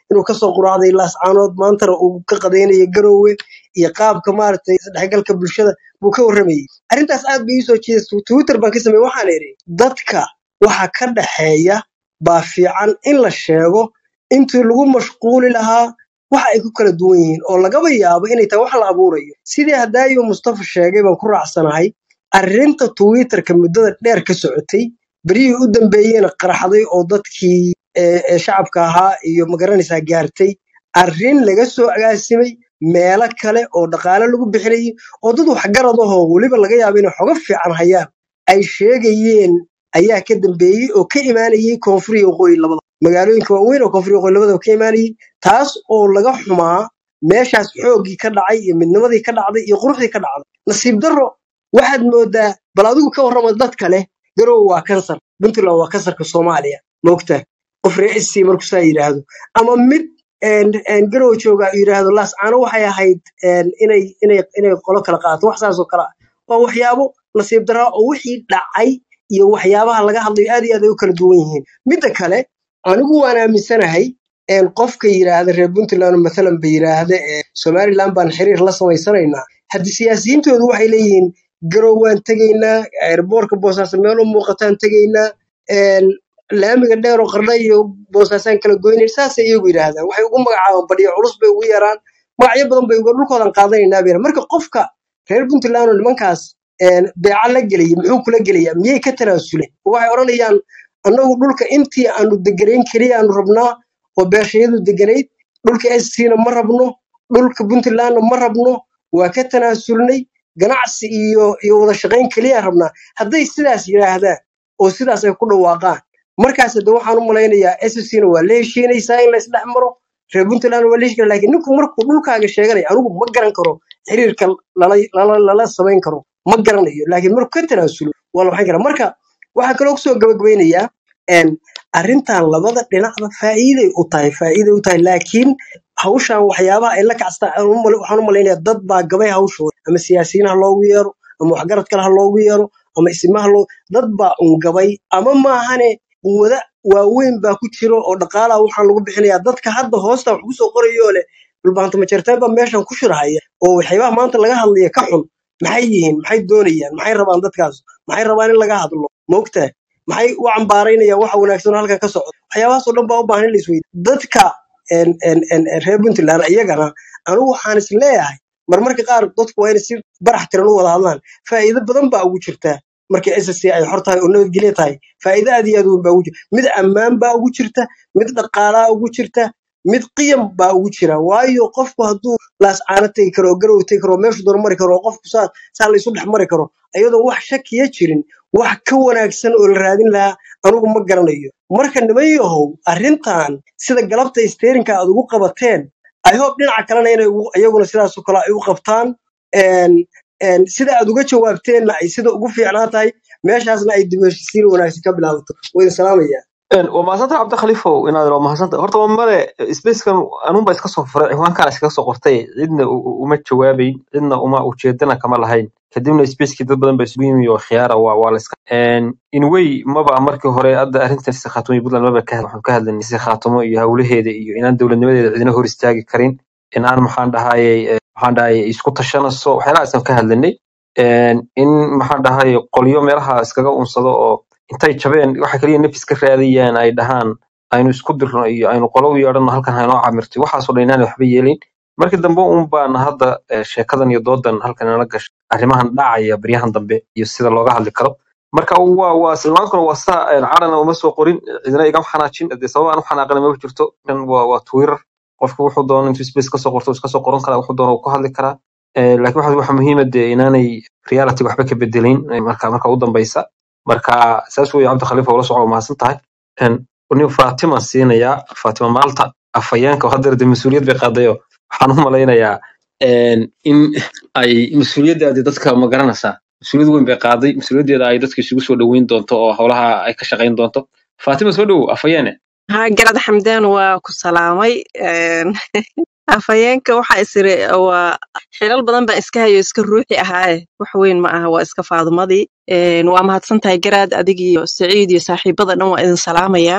inuu kasoo quraacday laascaanood maantana uu ka qadaynayo garoowe iyo qaabka maaragtay isdhexgalka bulshada buu ka warramayey arrintaas aad bay iisoo jeedisay twitter baan ka sameeyey waxaan idhi dadka waxa ka dhaxeeya baa fiican in la sheego intii lagu mashquuli lahaa waxa ay ku kala duwan yihiin oo lagaba yaabo inay tahay wax la abuurayo sidii hadaayo mustafa sheegay baan ku raacsanahay arrinta twitterka muddada dheer ka socotay beryihii u dambeeyeyna qaraxday oo dadkii ee ee shacabka ahaa iyo magaranaysaa gaartay arrin laga soo agaasimay meelo kale oo dhaqaale lagu bixinayay oo dad waxgarad ahoo weliba laga yaabo inay xogo fiican hayaan ay sheegayeen ayaa ka dambeeyey oo ka imaanayay koonfur iyo waqooyi labada magaalooyinka waaweyn oo koonfur iyo waqooyi labadaba ka imaanayay taas oo laga xumaa meeshaas xooggii ka dhacay iyo midnimadii ka dhacday iyo quruxdii ka dhacday nasiib darro waxaad moodaa bal adigu ka warrama dad kale garowe waa kansar puntland waa kansarka soomaaliya maogtaa qof reecisii markuu saa yidhaahdo ama mid een, een, garowe jooga uu yidhaahdo laascaano waxay ahayd een, inay inay inay qolo kala qaato wax saas oo kale ah waa waxyaabo nasiib daraa oo wixii dhacay iyo waxyaabaha laga hadlayo aad iyo aad ay u kala duwan yihiin midda kale anigu waan aaminsanahay een, qofka yidhaahda reer puntland mathalan ba yidhaahda ee somaliland baan xiriir la samaysanaynaa haddii siyaasiyiintoodu waxay leeyihiin garow waan tegaynaa airboortka boosaaso meel u muuqataan tegaynaa een, laamiga dheer oo qardha iyo boosaasaan kala goynayn saasay iyagu yidhaahdaan waxay ugu magacaabaan badhiyo culus bay ugu yaraan magacyo badan bay uga dhulkoodan qaadanaynaa bay marka qofka reer puntland oo nimankaas een, beeca la gelaya muxuu kula gelayaa miyay ka tanaasuleen waxay odhanayaan annagu dhulka intii aanu deganayn keliya aanu rabnaa oo beeshayadu deganayd dhulka scna ma rabno dhulka puntlandna ma rabno waa ka tanaasulnay ganacsi iyo iyo wada shaqayn keliya rabnaa hadday sidaas yidhaahdaan oo sidaas ay ku dhawaaqaan markaas de waxaan u malaynayaa scna waa la heshiinaysaa in la isdhex maro reer puntland waa la heshiin laakiin ninku markuu dhulkaaga sheeganaya anigu ma garan karo xiriirka lala lala lala samayn karo ma garanayo laakiin markuu ka tanaasulo waa la waxayn karaa marka waxaa kaloo kusoo gabagabaynayaa een, arrintan labada dhinacba faa'iiday u tahay faa'iiday u tahay laakiin hawshan waxyaabaha ay la kacstaan aan u mal- waxaan u malaynayaa dad baa gabay hawshooda ama siyaasiyiin ha loogu yeero ama waxgarad kale ha loogu yeero ama isimaha loo dad baa ungabay ama maahane quwada waaweyn baa ku jiro oo dhaqaalaha waxaan lagu bixinayaa dadka hadda hoosta wax kusoo qorayoo leh dhulbaanta majarteen baa meeshan ku shirhaya oo waxyaabaha maanta laga hadlaya ka xun maxay yihiin maxay doonayaan maxay rabaan dadkaas maxay rabaan in laga hadlo maogtahay maxay u cambaaraynayaan waxa wanaagsan oo halkan ka socda waxyaabahaas oo dhan baa u baahan in la isweydiyo dadka een, een, een, een reer puntland iyagana anigu waxaan is leeyahay marmarka qaar dadku waa inay si barax tiran u wada hadlaan faa'iido badan baa ugu jirta marka ssc ay xor tahay oo nabadgelyo tahay faa'iido aad iyo aad u weyn baa ugu jirta mid ammaan baa ugu jirta mid dhaqaalaa ugu jirta mid qiyam baa ugu jira waayo qofku hadduu laascaano tegi karo oo garow tegi karo oo meeshu doon mari karo oo qofku saa saa la isu dhex mari karo iyadoo wax shakiya jirin wax ka wanaagsan oo la raadin lahaa anigu ma garanayo marka niman yahow arrintan sida galabta steerinka aad ugu qabateen i hope dhinaca kalena inay ugu- iyaguna sidaasoo kale ay u qabtaan een, een, sida aad uga jawaabteenna ay sida ugu fiicnaan tahay meeshaasna ay dib u heshiisiin wanaagsan ka bilaabato waa idin salaamaya Een, waa mahadsantahay cabdi khaliifow inaad waa mahadsantahay horta waa male spacekan anuunbaa iska soo furay ciwaankaan iskaga soo qortay cidna u- u- uma jawaabayn cidna uma ujeedana kama lahayn kadibna spacekii dad badan baa isugu yimi oo khiyaara waa waa la iska Een, in way maba markii hore hadda arrintan si khaatumo iyo puntland maba ka waxaan ka hadlaynay si khaatumo iyo hawlaheeda iyo inaan dowladnimadeeda cidina hor istaagi karin inaan maxaan dhahayay eh, maxaan dhahayay isku tashanayso waxyaalahaasaan ka hadlanay Een, in maxaan dhahayay qolyo meelaha iskaga unsado oo intay jabeen waxa kaliya nafis ka raadiyaan ay dhahaan aynu isku dirno iyo aynu qolo u yeedhano halkan haynoo camirtay waxaasoo dhan inaanay waxba yeelin markii dambe un baan hadda eh, sheekadan iyo doodan halkan inala gashay arrimahan dhacaya baryahan dambe iyo sida looga hadli karo marka waa waa silmaankuna waa saa een, cadhana uma soo qorin cidina igama xanaajin dee sabab aan u xanaaqana maba jirto kan waa waa twitter qofku wuxuu doono intuu space kasoo qorto iska soo qoran karaa wuxuu doono uu ku hadli karaa Eh, laakiin waxa waxa muhiima dee inaanay reality waxba ka bedelayn eh, marka marka u dambeysa marka saas weeye cabdi khalifa ula soco waa mahadsan tahay Een, nin fatima siinayaa fatima maalta afhayeenka oo haddeer dee mas-uuliyad bay qaadayo waxaan u malaynayaa een, in ay mas-uuliyaddaadi dadka ma garanaysaa mas-uuliyad weyn bay qaaday mas-uuliyaddeeda ay dadka isugu soo dhoweyn doonto oo howlaha ay ka shaqayn doonto fatima soo dhowow afhayeene haa garad xamdaan waa ku salaamay Een, afhayeenka waxa isiri waa xilal badan baan iska hayo iska ruuxi ahaaye wax weyn ma aha waa iska faadumadii Een, waa mahadsan tahay garaad adig iyo saciid iyo saaxiibada dhan waa idin salaamayaa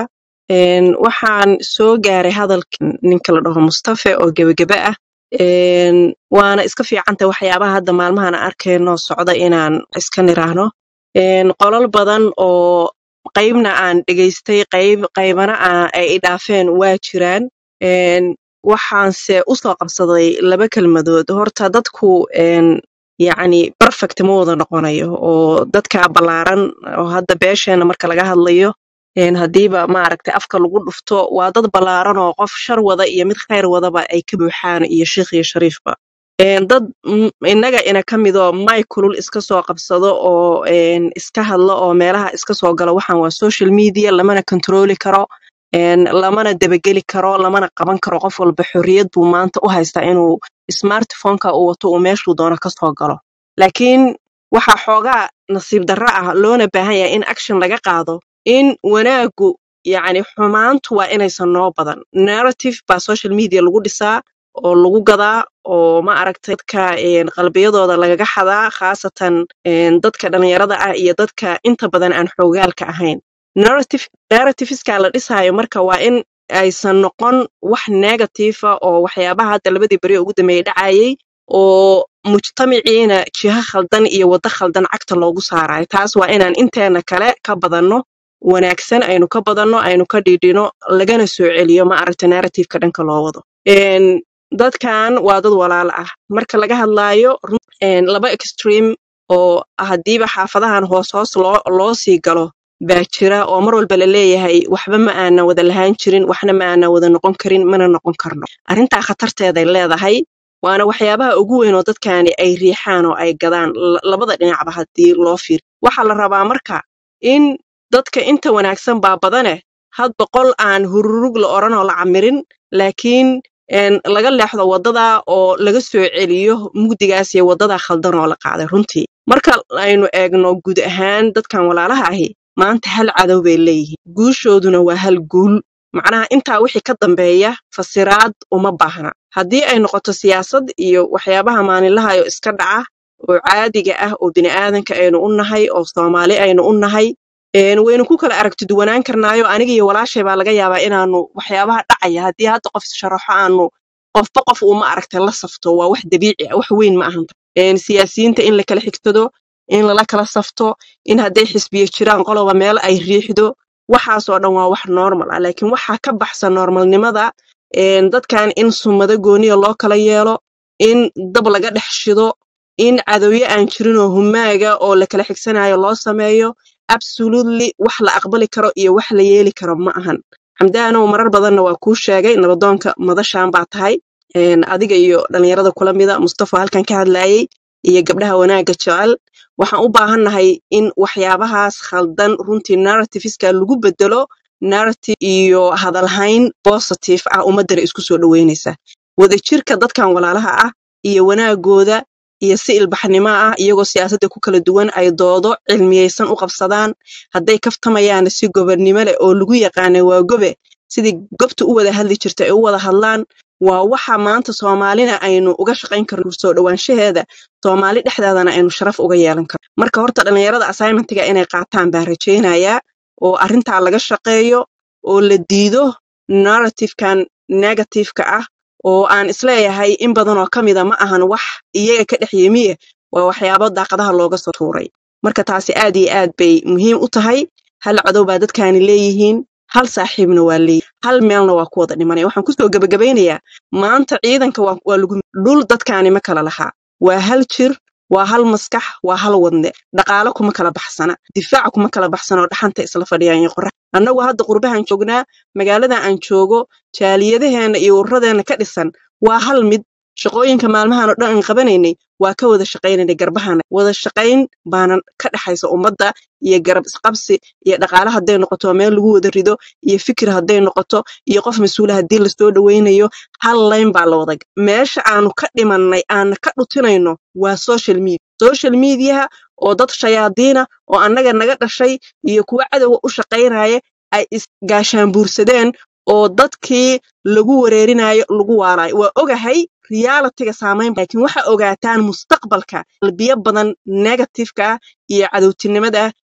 Een, waxaan soo gaaray hadalka ninka la dhaho mustafe oo gebagebe ah Een, waana iska fiicanta waxyaabaha hadda maalmahan aan arkayno socda inaan iska niraahno Een, qolal badan oo qaybna aan dhegaystay qayb qaybana aan ay i dhaafeen waa jiraan Een, waxaanse usoo qabsaday laba kelmadood horta dadku een, yacni perfect ma wada noqonayo oo dadka ballaaran oo hadda beesheena marka laga hadlayo een, haddiiba maaragtay afka lagu dhufto waa dad ballaaran oo qof shar wada iyo mid khayr wadaba ay ka buuxaan iyo shiikh iyo shariifba Een, dad mm, innaga ina ka midoo may kulul iska soo qabsado oo een, iska hadlo oo meelaha iska soo galo waxaan waa social media lamana kontrooli karo een, lamana debageli karo lamana qaban karo qof walba xorriyad buu maanta u haystaa inuu smartphoneka uu wato uu meeshuu doono ka soo galo laakiin waxaa xoogaa nasiib darro ah loona baahan yahay in action laga qaado in wanaagu yacni xumaantu waa inaysan noo badan narrative baa social media lagu dhisaa oo lagu gadaa oo ma aragtay dadka een, qalbiyadooda lagaga xadaa khaasatan een, dadka dhalinyarada ah iyo dadka inta badan aan xoogaalka ahayn narrative narrativeska la dhisaayo marka waa in aysan noqon wax negative ah oo waxyaabaha hadda labadii beri ugu dambeeyay dhacayay oo mujtamaciina jiha khaldan iyo waddo khaldan cagta loogu saarayo taas waa inaan inteena kale ka badanno wanaagsan aynu ka badanno aynu ka dhiidhino lagana soo celiyo ma aragta narrativeka dhanka loo wado Een, dadkan waa dad walaal ah marka laga hadlaayo run- een, laba extreme oo haddiiba xaafadahan hoos hoos loo loo sii galo baa jira oo mar walba la leeyahay waxba ma aanan wada lahaan jirin waxna ma aanan wada noqon karin mana noqon karno arrintaa khatarteeday leedahay waana waxyaabaha ugu weyn oo dadkani ay riixaan oo ay gadaan la- labada dhinacba haddii loo fiir waxaa la rabaa marka in dadka inta wanaagsan baa badane had boqol aan hururug la odhan oo la camirin laakiin een, laga leexdo waddada oo laga soo celiyo mugdigaas iyo waddada khaldan oo la qaaday runtii marka aynu eegno guud ahaan dadkan walaalaha ahi maanta hal cadow bay leeyihiin guushooduna waa hal guul macnaha intaa wixii ka dambeeya fasiraad uma baahna haddii ay noqoto siyaasad iyo waxyaabaha maalinlaha oo iska dhaca oo caadiga ah oo bini'aadanka aynu u nahay oo soomaali aynu u nahay een, waynu ku kala aragti duwanaan karnaayo aniga iyo walaashay baa laga yaabaa inaanu waxyaabaha dhacaya haddii hadda qof sharaxo aanu qofba qof uu ma aragtay la safto waa wax dabiici ah wax weyn ma ahan Een, siyaasiyiinta in la kala xigtado in lala kala safto in hadday xisbiyo jiraan qoloba meel ay riixdo waxaasoo dhan waa wax normal ah laakiin waxaa ka baxsan normalnimada een, dadkan in sumado gooniya loo kala yeelo in dab laga dhex shido in cadowyo aan jirin oo humaaga oo la kala xigsanayo loo sameeyo absolutely wax la aqbali karo iyo wax la yeeli karo ma ahan xamdaanow marar badanna waa kuu sheegay nabadoonka madashaan baa tahay een, adiga iyo dhalinyarada kula mida mustafa halkan ka hadlayay iyo gabdhaha wanaagga jecel waxaan u baahannahay in waxyaabahaas khaldan runtii narrativeska lagu bedelo narrative iyo hadalhayn positive ah ummadana isku soo dhoweynaysa wadajirka dadkan walaalaha ah iyo wanaagooda iyo si ilbaxnimo ah iyagoo siyaasadda ku kala duwan ay doodo cilmiyeysan u qabsadaan hadday kaftamayaana si gobonnimo leh oo lagu yaqaanay waa gobe sidii gobta u wada hadli jirta ay u wada hadlaan waa waxa maanta soomaalina aynu uga shaqayn karno soo dhowaanshaheeda soomaali dhexdeedana aynu sharaf uga yeelan karno marka horta dhalinyarada assignmentiga inay qaataan baan rajaynayaa oo arrintaa laga shaqeeyo oo la diido narrativekan negativeka ah oo aan isleeyahay in badan oo ka mida ma ahan wax iyaga ka dhex yimiye waa waxyaabo daaqadaha looga soo tuuray marka taasi aad iyo aad bay muhiim u tahay hal cadow baa dadkaani leeyihiin hal saaxiibna waa leeyihin hal meelna waa ku wada dhimanaya waxaan kusoo gebagabaynayaa maanta ciidanka waa waa lagu dhul dadkaani ma kala lahaa waa hal jir waa hal maskax waa hal wadne dhaqaale kuma kala baxsana difaac kuma kala baxsana oo dhaxanta isla fadhiyaan iyo qorax annagu hadda qurbahan joognaa magaalada aan joogo jaaliyadaheena iyo ururadeena ka dhisan waa hal mid shaqooyinka maalmahan oo dhan aan qabanaynay waa ka wada shaqaynaynay garbahana wada shaqayn baana ka dhexaysa ummadda iyo garab isqabsi iyo dhaqaale hadday noqoto meel lagu wada rido iyo fikir hadday noqoto iyo qof mas-uula haddii lasoo dhowaynayo hal layn baa la wada meesha aanu ka dhimannay aana ka dhutinayno waa social media social mediaha oo dad shayaadiina oo annaga naga dhashay iyo kuwa cadowga u shaqaynaya ay isgaashaanbuursadeen oo dadkii lagu wareerinayo lagu waalayo waa ogahay realitiga saamayn laakiin waxa ogaataan mustaqbalka qalbiyo badan negativeka ah iyo cadowtinimada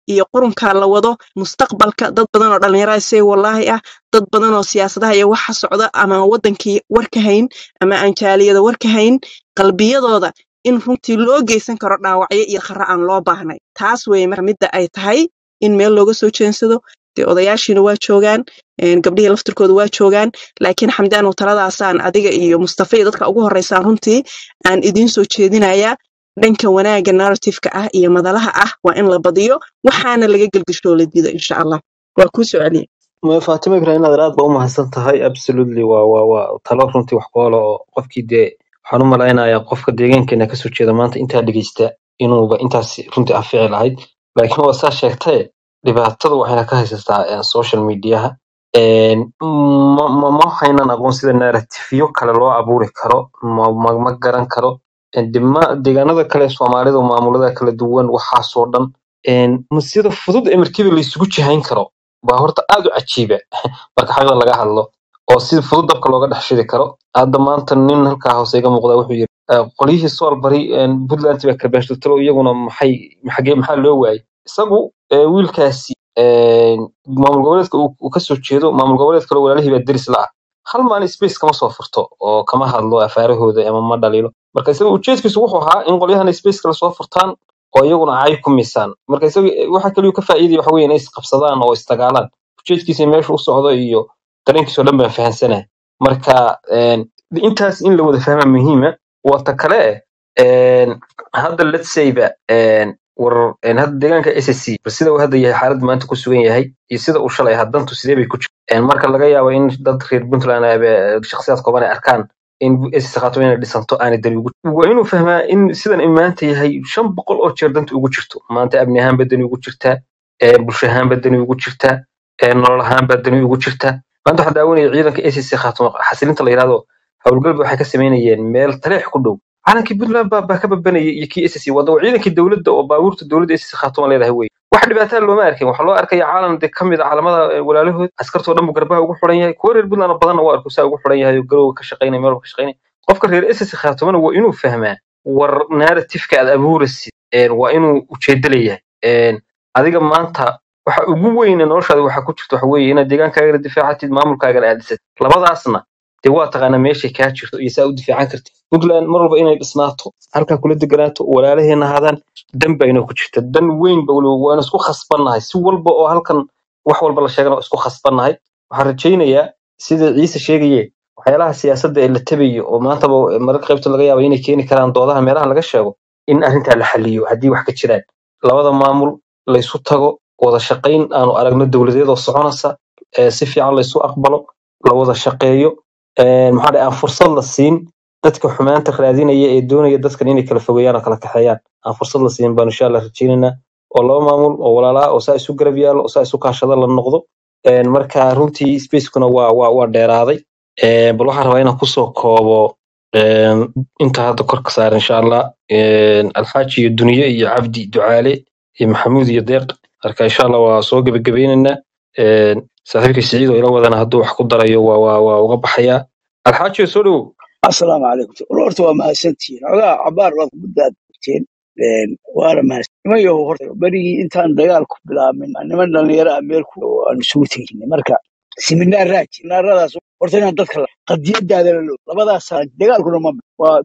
iyo qurunkaa la wado mustaqbalka dad badan oo dhallinyarada say wallaahi ah dad badan oo siyaasadaha iyo waxa socda ama wadankii war ka hayn ama aan jaaliyada war ka hayn qalbiyadooda in runtii loo geysan karo dhaawacyo iyo khara aan loo baahnay taas weye marka midda ay tahay in meel looga soo jeensado dee odayaashiina waa joogaan een, gabdhihii laftirkooda waa joogaan laakiin xamdaanow taladaasaan adiga iyo mustafa iyo dadka ugu horeysaan runtii aan idiin soo jeedinayaa dhanka wanaagga narratifeka ah iyo madalaha ah waa in la badiyo waxaana laga gelgishoo la diido insha allah waa kuu soo celiya Ma- Fatima Ibrahim aad aad baa u mahadsan tahay absolutely waa waa waa talo runtii wax ku ool oo qofkii dee waxaan u malaynayaa qofka deegaankeena kasoo jeeda maanta intaa dhegeysta inuuba intaas runtii anfici lahayd laakiin waa saa sheegtae dhibaatadu waxayna ka haysataa eh, social mediaha Een, ma ma ma haynan aqoon sida narratifyo kale loo abuuri karo ma ma, ma garan karo Een, de ma deegaanada kale soomaalida maamulada kala duwan waxaasoo dhan Een, ma sida fudud ee markiiba la isugu jihayn karo baa horta aad u cajiiba marka xaqda laga hadlo oo si fudud dabka looga dhex shidi karo hadda maanta nin halkaa hoose iga muuqda wuxuu yiri "Eh, qolyihii soolbari puntland baa kala baashtotalo iyaguna maxay maxagee maxaa loo waayay isagu eh, wiilkaasi eh, maamul goboleedka uu uu kasoo jeedo maamul goboleed kale walaalihii baa deris la ah hal maalin space kama soo furto oo kama hadlo afaarahooda ama ma dhaliilo marka isaga ujeedkiisu wuxuu ahaa in qolyahan space kale soo furtaan oo iyaguna cay ku misaan marka isaga waxa kaliya uu ka faa'iidaya waxa weeye inay isqabsadaan oo isdagaalaan ujeedkiisa meesha u socdo iyo dareenkiisa oo dhan baan fahansanahay marka een, intaas in la wada fahmaa muhiima wata kale een, hadda let's say ba een, war een, hadda deegaanka SSC bal sida uu hadda yahay xaalad maanta ku sugan yahay iyo sida uu shalay ahaa dantu sidee bay ku jirtaa Een, marka laga yaabo in dad reer puntland ah ba- shakhsiyaad kooban ay arkaan in SSC khaato inay dhisanto aanay dani ugu waa inuu fahmaa in sidan ay maanta yahay shan boqol oo jeer danta ugu jirto maanta amni ahaanba dani ugu jirtaa ee, bulsho ahaanba dani ugu jirtaa ee, nolol ahaanba dani ugu jirtaa maanta waxaa daawanaya ciidanka SSC khaatimo xasilinta la yidhahdo howlgalba waxay ka samaynayeen meel taleex ku dhow calankii puntland baa baa ka babanayay iyo kii SSC wada waa ciidankii dowladda oo baabuurta dowladda SSC khaatimo leedahay wey wax dhibaataa looma arkin waxaa loo arkaya caalam de kamid a caalamada eh, walaalahood askartoo dhan buu garbaha ugu xuran yahay kuwa reer puntland oo badanna waa arku saa ugu xuran yahay oo garowga ka shaqaynaya meel walba ka shaqaynaya qofka reer SSC khaatimona waa inuu fahmaa war narratifka aad abuuraysid een, waa inuu ujeedo leeyahay Een, adiga maanta waxa ugu weyn ee noloshaada waxa ku jirta waxa weeye inaad deegaankaagana difaacatid maamulkaagana aad dhisatid labadaasna dee waa taqaanaa meeshay kaa jirto iyo saa u difaacan kartid puntland mar walba inay dhisnaato halkaa kula deganaato walaalaheena ahaadaan dan baa inoo ku jirta dan weyn ba weliba waana isku khasbannahay si walba oo halkan wax walba la sheegana waa isku khasbannahay waxaan rajaynayaa sida ciise sheegaye waxyaalaha siyaasadda ee la tabayo oo maantaba mararka qaybta laga yaabo inay keeni karaan doodaha meelaha laga sheego in arrintaa la xaliyo haddii wax ka jiraan labada maamul laysu tago wada shaqayn aanu aragno dowladeedoo soconaysa ee si fiican laysu aqbalo la wada shaqeeyo ee, maxaa dhahay aan fursad la siin dadka xumaanta raadinaya ee doonaya dadkan inay kala fogeeyaan oo kala kaxeeyaan aan fursad la siin baan insha allah rajaynaynaa oo laba maamul oo walaalaa oo saa isu garab yaallo oo saa isu kaashada la noqdo Een, marka runtii spacekuna waa waa waa dheeraaday Een, bal waxaan rabaa inaan kusoo koobo een, inta hadda korka saaran insha allah Een, alxaaji iyo duniye iyo cabdi ducaale iyo maxamuud iyo deeq marka insha allah waa soo gebagabaynaynaa Een, saaxiibkay siciid oo ila wadana hadduu wax ku darayo waa waa waa uga baxayaa alxaaji soo dhowow asalaamu calaykum horta waa mahadsantihiin xogaa cabaar baad muddaad ogteen waana mahadsan niman yahow horta berigii intaan dagaalku bilaabmin niman dhalinyaro ah meel ku aan isugu teginay marka siminaaraad siminaaradaas horta inaan dadka la qadiyadaada la loo labadaas sano dagaalkuna ma waa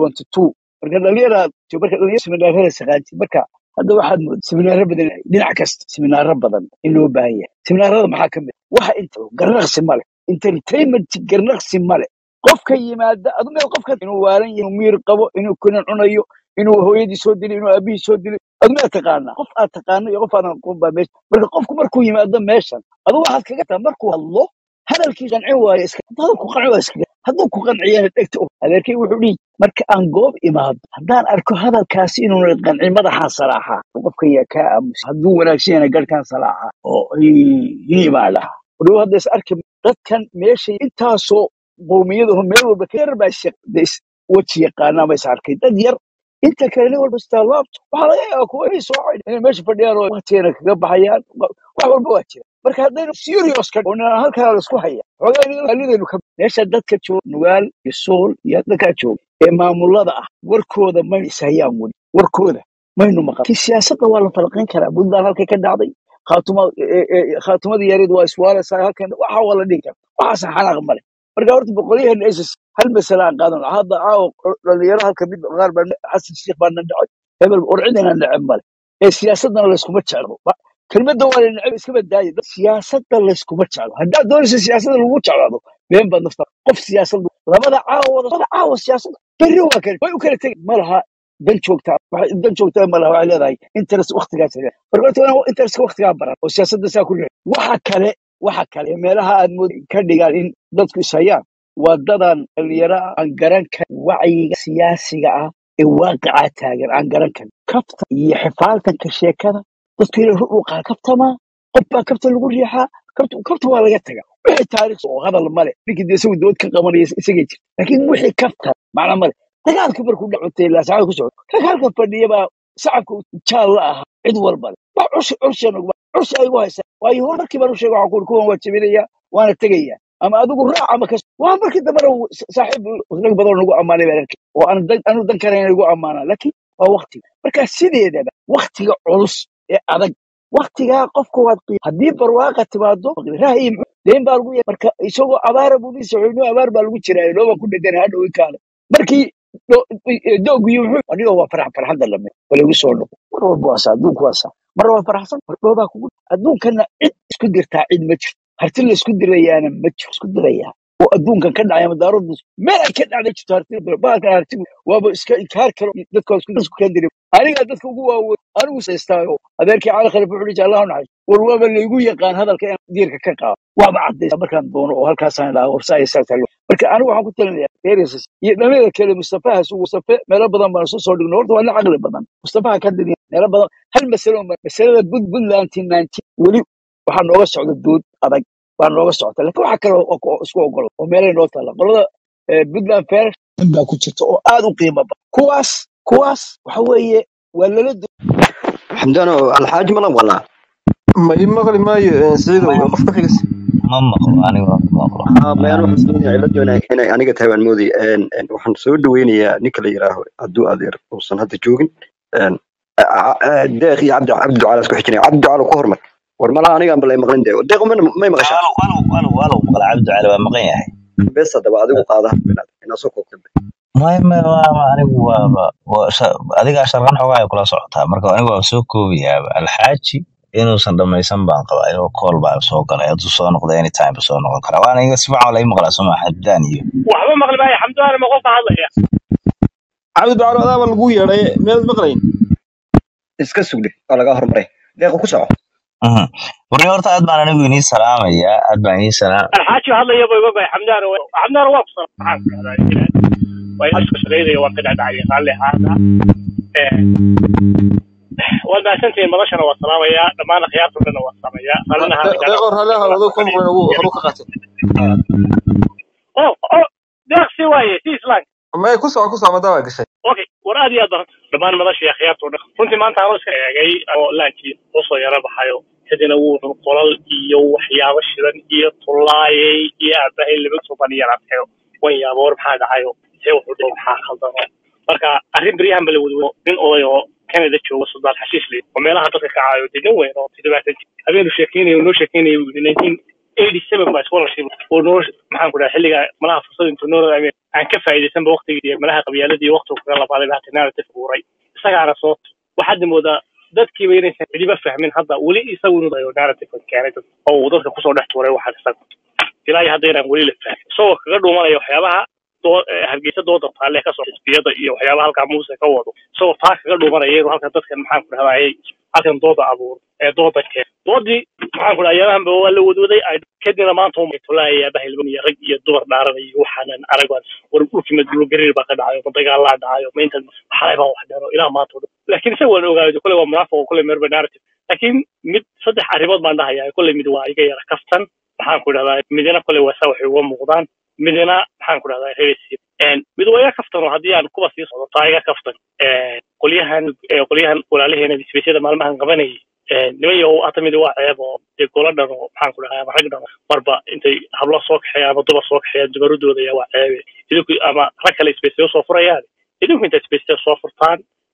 marka dhalinyaraad marka dhalinyaro siminaarada saqaantid marka hadda waxaad moodaa siminaaro badan dhinac kasta siminaaro badan in loo baahan yahay siminaarada maxaa ka mid ah? waxa inta garnaqsi male entertainment garnaqsi male qofka yimaada adu meel qofka inuu waalan yahay inuu miir qabo inuu kunan cunayo inuu hooyadii soo dilay inuu aabihii soo dilay adu meel taqaanaa qof aad taqaano iyo qof aadan aqoon baa meesha marka qofku markuu yimaado meeshan adu waxaad kaga taa markuu hadlo hadalkii qancin waayo iska hadalku qanci waa iska hadduu ku qanciyana dhegta u adeerkay wuxuu dhihi marka aan goob imaado haddaan arko hadalkaasi inuuna qancin madaxaan salaaxaa qofkan yaa kaa aamusa hadduu wanaagsan yana garhkaan salaaxaa oo hiibaa dhaha waliba hadda is arki dadkan meeshay intaasoo qowmiyadaho meel walba ka yar baa shaq de is weji yaqaanaa ma is arkay dad yar inta kale nin walba istaalaabto waxaa laga yaabaa kuwa inay soo xidhan inay meesha fadhiyaan oo waqtigeena kaga baxayaan wa- wax walba waa jira marka haddaynu serious ka oo ninaan halkaa la isku haya xoogaa inagaalidaynu ka meesha dadka jooga nugaal iyo sool iyo dadkaa jooga ee maamulada ah warkooda ma ishayaan weli warkooda maynu maqan ki siyaasadda waa la falaqayn karaa puntland halkay ka dhacday khaatuma e- e- khaatumadii yareed waa iswaalaysaa halkan waxa waa la dhihi kara waxaasan xanaaq male marka horta boqolyaheena isis hal masale aan qaadan lahaa. hadda caawa dhalinyaro halka mid qaar baa xasan sheikh baa na dhacay hebel orcidina neceb male ee siyaasadana layskuma jeclo Ba- kelmadda waa la neceb iska badaaye dad siyaasadda layskuma jeclo haddaad doonaysa siyaasadda lagu jeclaado been baad nafta qof siyaasad labada caawa wada labada caawa siyaasadda berri waa kale way u kala tegi ma laha dan joogtaa waxay dan joogtaa ma laha waxay leedahay interest waqtigaas leedahay marka horta waa in interest waqtigaa baran oo siyaasadda saa ku leedahay waxa kale waxa kale meelaha aad mood ka dhigaan in dadku ishayaan waa dadan dhalinyaro ah aan garan karin wacyiga siyaasiga ah ee waaqicaa taagan aan garan karin kafta iyo xifaaltanka sheekada dadku inay rur u qaa kaftamaa qof baa kafta lagu riixaa kafta kafta waa laga taga wixii taariikh oo hadal male ninkii dee isagu dood ka qabanaya isagay jirta laakiin wixii kafta macna male dagaalka markuu dhacotay ilaa saacada ku socdo rag halka fadhiya baa shacabka jaal la ahaa cid walba le waa curshi curshan curshi ay ugu haysaa waayo hor markii baan u sheegay waxaan ku uri kuwan waa jebinaya waana tegaya ama adigu raac ama kas waa markii dambena uu sa- saaxiib rag badan oo nagu ammaanay baan arkay oo aan dan anu dan karayn nagu ammaanaa laakiin waa waqtiga marka sideedaba waqtiga culus ee adag waqtigaa qofka waad qiim haddii barwaaqa timaado rahay deen baa lagu ya- marka isagoo abaara buu nin socoynoo abaar baa lagu jiraa looba ku dheganay hadhow i kaale markii doogiyo muxuu adiga waa farax farxadda lame wala igu soo noqo mar walba waa saa adduunku waa saa mar waa faraxsan mar dhoobaa kugu adduunkana cid isku dirtaa cid ma jirto harti la isku dirayaana ma jiro isku dirayaa oo adduunkan ka dhacaya madaaradu meel ay ka dhacday jirto harti baalkan hartigu waaba iska inkaar karo dadka waa isku isku ka diri anigaa dadka ugu waaweyn anigu saystaayo adeerkii cali khalif wuxuu dhihi allahu naxariis war waaba laygu yaqaan hadalka in diirka ka qaado waaba cadaysa markaan doono oo halkaasaan idhaha warsa ay saa talo marka anigu waxaan ku talinayaa reerisas iyo dhammeeda kale mustafahaas uu mustafe meelo badan baan isu soo dhigno horta waa nin caqli badan mustafaha ka dhigin meelo badan hal masalo ma- masalada bud puntland weli waxaa nooga socda dood adag baa nooga socota laakiin waxa kale oo oo isku ogol oo meelay noo taalla qolada eh, puntland fair in baa ku jirta oo aad u qiimo badan kuwaas kuwaas waxa weeye waa lala xamdaano alxaaji malan walaa ma ii maqli maayo eh, siciidow ma qof ka xigas ma maqlo aniga ma maqlo haa mayaan waxaan sameynaya cilada inay inay aniga tahay baan moodaya Een, een, waxaan soo dhaweynayaa ninka la yidhaaho hadduu adeer uusan hadda joogin Een, a- a- a- deeq iyo cabdi cabdi ducaala isku xijinaya cabdi ducaala ku hormar war malaha anigaan balay maqlin deeq deeq ma- may maqashaa walow walow walow walow maqla cabdi cali waa maqan yahay bes haddaba adigu qaada inaa soo koobta maya maya waa waa anigu waaba waa sha- adigaa sharqan xoogaa ay kula socotaa marka anigu waa soo koobayaaba alxaaji inuusan dhamaysan baan qabaa inuu kool baa soo galay hadduu soo noqdo anytime ba soo noqon karaa waana iga si fiican la ii maqlaa soma xabdaan iyo waxba maqli maayo xamdullahi ma qofka hadlaya cabdi ducaalo adaaba lagu yeedhay miyaad maqlayn iska sugdhe waa laga hormaray deeqa ku soco Mhm. warni horta aad baan anigu inii salaamayaa aad baan inii salaam alxaaji hadlaya ba iga bay xamdaan xamdaan waa ku salan maxaan ku dhahdaa waa isku shaqaynaya waan ka dhacdhacay raalli ahaada waad mahadsantihiin madashana waa salaamayaa dhammaan akhyaarta dhanna waa salaamayaa raallina ahaada deeqo raalliha adoo ku maqlayn ugu horu ka qaatay oh oh deeqsi waaye si islaan may ku soco ku soco madaa waa gashay okay war aad iyo aad baan dhammaan madashii akhyaarta o dhan runtii maanta anoo iska eegay oo laankii usoo yara baxayo kadina wuu qolal iyo waxyaabo shidan iyo tullaayay iyo aabahay laba toban iyo rabxeyo wan yaabo war maxaa dhacayo see wuxuu dhihi maxaa khaldano marka arrin beryahan ba la wadwo nin oday oo canada jooga suldaan xashiis leh oo meelaha dadka ka caayo dee nin weyn oo toddobaatan jir habeenu sheekeynayo noo sheekeynayo buu yidhi nineteen eighty seven baa scholarship oo noo maxaan ku dhaha xilliga malaha fursad intuu noo raaameen aan ka faa'iidaysanba waqtigii iyo malaha qabyaaladii iyo waqtigu kaga labaaday baa hata narrative buuray isagaana soo waxaad moodaa dadkiiba inaysan cidiba fahmin hadda weli isagu inuu dayo narrative keenay dad oo uu dadka kusoo dhex tuuray waxaad isaga ilaa iyo hadda inaan weli la fahmin isagoo kaga dhuumanaya waxyaabaha doo eh, hargeysa dooda taalle kasoo xisbiyada iyo waxyaabaha halkaa muuse ka wado isagoo taa kaga dhuumanaya inuu halkan dadkan maxaan ku dhahdaayay halkan dooda abuur ee dooda keen doodii maxaan ku dhaha ayaamahanba waa la wadwaday ay kadibna maanta uma tulaaya bahilban iyo rag iyo dumar dhaaranay iyo waxaanan arag waan war dhulkii madulogariir baa ka dhacayo ma dagaalaa dhacayo ma intan xalay baan wax dharo ilaa maanta o dhan laakiin isaga waan ogaaday kule waa munaafiq oo kule merba narrative laakiin mid saddex arrimood baan dhahayaa kule mid waa iga yara kaftan maxaan ku dhahdaa midina kule waa saa waxay uga muuqdaan midina maxaan ku dhahdaa reerisi mid waa iga kaftan oo haddii aan kuba sii socdo taa iga kaftan Een, qolyahan ee, qolyahan walaalaheena bisbeysyada maalmahan qabanayay Een, niman yahow hata mid waa ceeb oo dee gola dhan oo maxaan ku dhahaa ama rag dhan marba intay hablo soo kaxeeyaan ama dumar soo kaxeeyaan dumaradooda ayaa waa ceebe idinku ama rag kale isbeysyo soo furayaan idinku intaad isbeysyo soo furtaan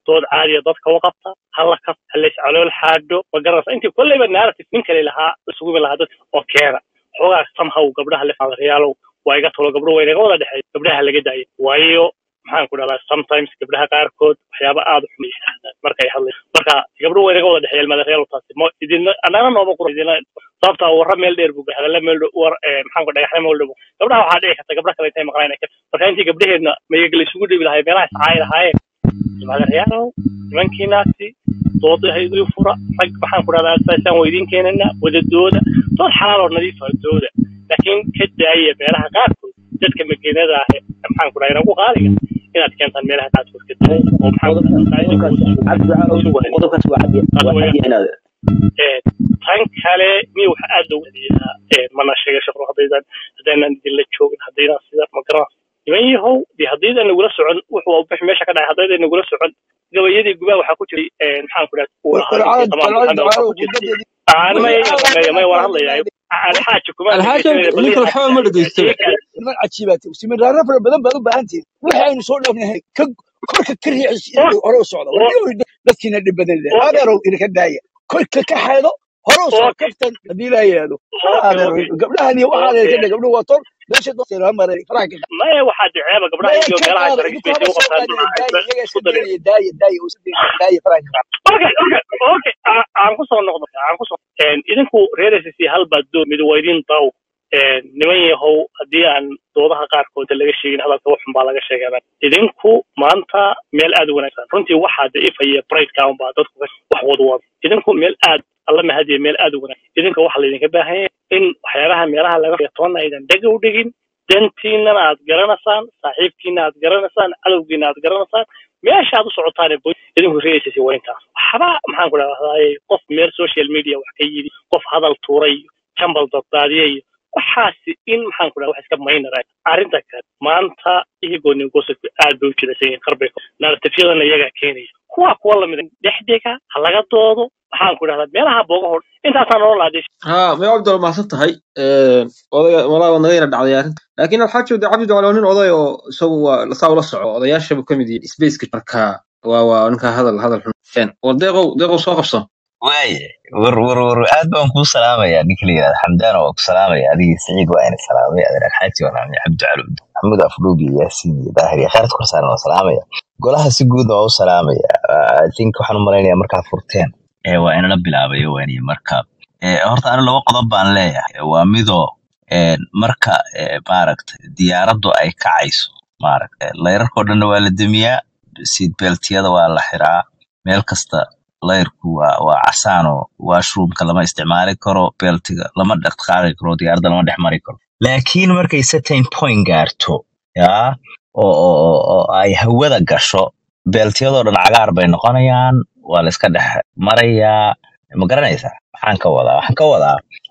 dood caadiya dadka u qabta hala kaf halays calool xaadho ma garanaysa intii kolleyba narrative nin kale lahaa isugu imi lahaa dadka oo keena xoogaa somehow gabdhaha lefaadareyaalow waa iga tolo gabdho waa inaga wada dhexeey gabdhaha laga daayo waayo maxaan ku dhahdaa sometimes gabdhaha qaarkood waxyaaba aada u xun yidhaahdaan markay hadlay marka gabdho waa inaga wada dhexeeyeen madareyaal taasi mo idinna annana nooma qura idinna sababta warra meel dheer buu hadalla meel dhow war maxaan ku dhagaxna meel dhow gabdhaha waxaa dhici karta gabdha kale intay maqlaan marka intii gabdhaheedna mayaga la isugu dhibi lahay meelaha iscaayi lahaayeen madareyaalow nimankiinaasi doodahaydu fura rag maxaan ku dhahdaa saasaan waa idiin keenana wadadooda dood xalaal oo nadiif ah dooda laakiin ka daaya meelaha qaarkood dadka makiinada ah maxaan ku dhahaa inagu qaaliga inaad keentaan meelaha qaarkood ka daaya oo maxaan qodobkaas waa cadi waa cadi inaad tan kale miya waxa aad loogu adeeyaa mana sheega shaqro haddaydan haddaynan idinla joogin haddaydan sida ma garan niman yahow dee haddaydan nagula socon wuxuu bix meesha ka dhacay haddaydan nagula socon gabayadii gubaha waxaa ku jiray maxaan ku dhahaa may may waan hadlayaa alxaaji kuma alxaaji ninka waxba ma dhegeysto niman cajiibaad siminaaro fara badan baad u baahan tihin waxaynu soo dhaafnahay ka korka ka riixis hore u socda waliba dadkiina dhib badan leh adeerow idinka daaya korka ka xeedo hore u soo kaftan haddii laa yidhaahdo adeerow gabdhahan iyo waxaa leeyahay kadha gabdhuhu waa tol meesha doorteeda maray faraha ka maya waxaa diceeba gabdhaha maya iyo ka meelaha qaada sharci idinku space haba u soo qabtaan qaadina daaya iyaga isku iska darin daynaya daaya daaya oo sidii daaya faraha ka okay okay okay aan aan ku soo noqdo aan ku soo een idinku reer SSC hal baad doo mid waa idin daw een niman yahow haddii aan doodaha qaarkood laga sheegin hadalka wax xun baa laga sheegaa idinku maanta meel aad u wanaagsan runtii waxaa daifaya pride count baa dadku ka- wax wadwada idinku meel aad alla mahadiya meel aad u wanaagsan idinka waxaa laydinka baahan yahay in waxyaabaha meelaha laga feetoona aydan dhega u dhigin dantiinana aad garanaysaan saaxiibkiina aad garanaysaan cadowgiina aad garanaysaan meesha aad u socotaan ee boy idinku reegaysasi waa intaas waxba maxaan ku dhahdaa qof meel social media wax ka yidhi qof hadal tuuray iyo jambal daddaadiyay iyo waxaasi in maxaan ku dhaha wax iska maynara arrinta kale maanta iyagoo ningosodku aad bay u jilaysan yihiin qarbay narratifyadana iyagaa keenaya kuwa kuwa lamid dhexdega ha laga doodo maxaan ku dhahdaa meelaha booga hor intaasaan nolol aadee ها ما عبد الله mahadsan tahay een odayga walaa waa naga yara dhacday arrin laakiin waxaa jooda cabdi dawale waa nin oday oo isagu waa saa ula soco odayaasha buu ka mid yahay spaceka marka waa waa ninka hadal hadal xun een war deeqow deeqow soo qabso waaye war war war aad baan kuu salaamayaa ninka la yidhahda xamdaan waa ku salaamaya adigii siciid waa ina salaamay adeer alxaaji wanaani cabdi calud maxamuud afdhuub iyo yaasiin iyo daahir iyo khayrat korsaaran waa salaamaya golaha si guudna waa u salaamaya i think waxaan u malaynayaa markaa furteen ee waa inala bilaabayo waaniye marka ee horta anu laba qodob baan leeyahay waa midoo een marka ee maaragtay diyaaraddu ay kacayso maaragtay layrarkoo dhanna waa la demiyaa seat beltiyada waa la xiraa meel kasta layrku waa waa casaan oo washroomka lama isticmaali karo beltiga lama dhaqdhaqaaqi karo diyaaradda lama dhex mari karo laakiin markay certain point gaarto yaa oo oo oo oo ay hawada gasho beltiyadoo dhan cagaar bay noqonayaan waa la iska dhex marayaa ma garanaysaa maxaan ka wadaa waxaan ka wadaa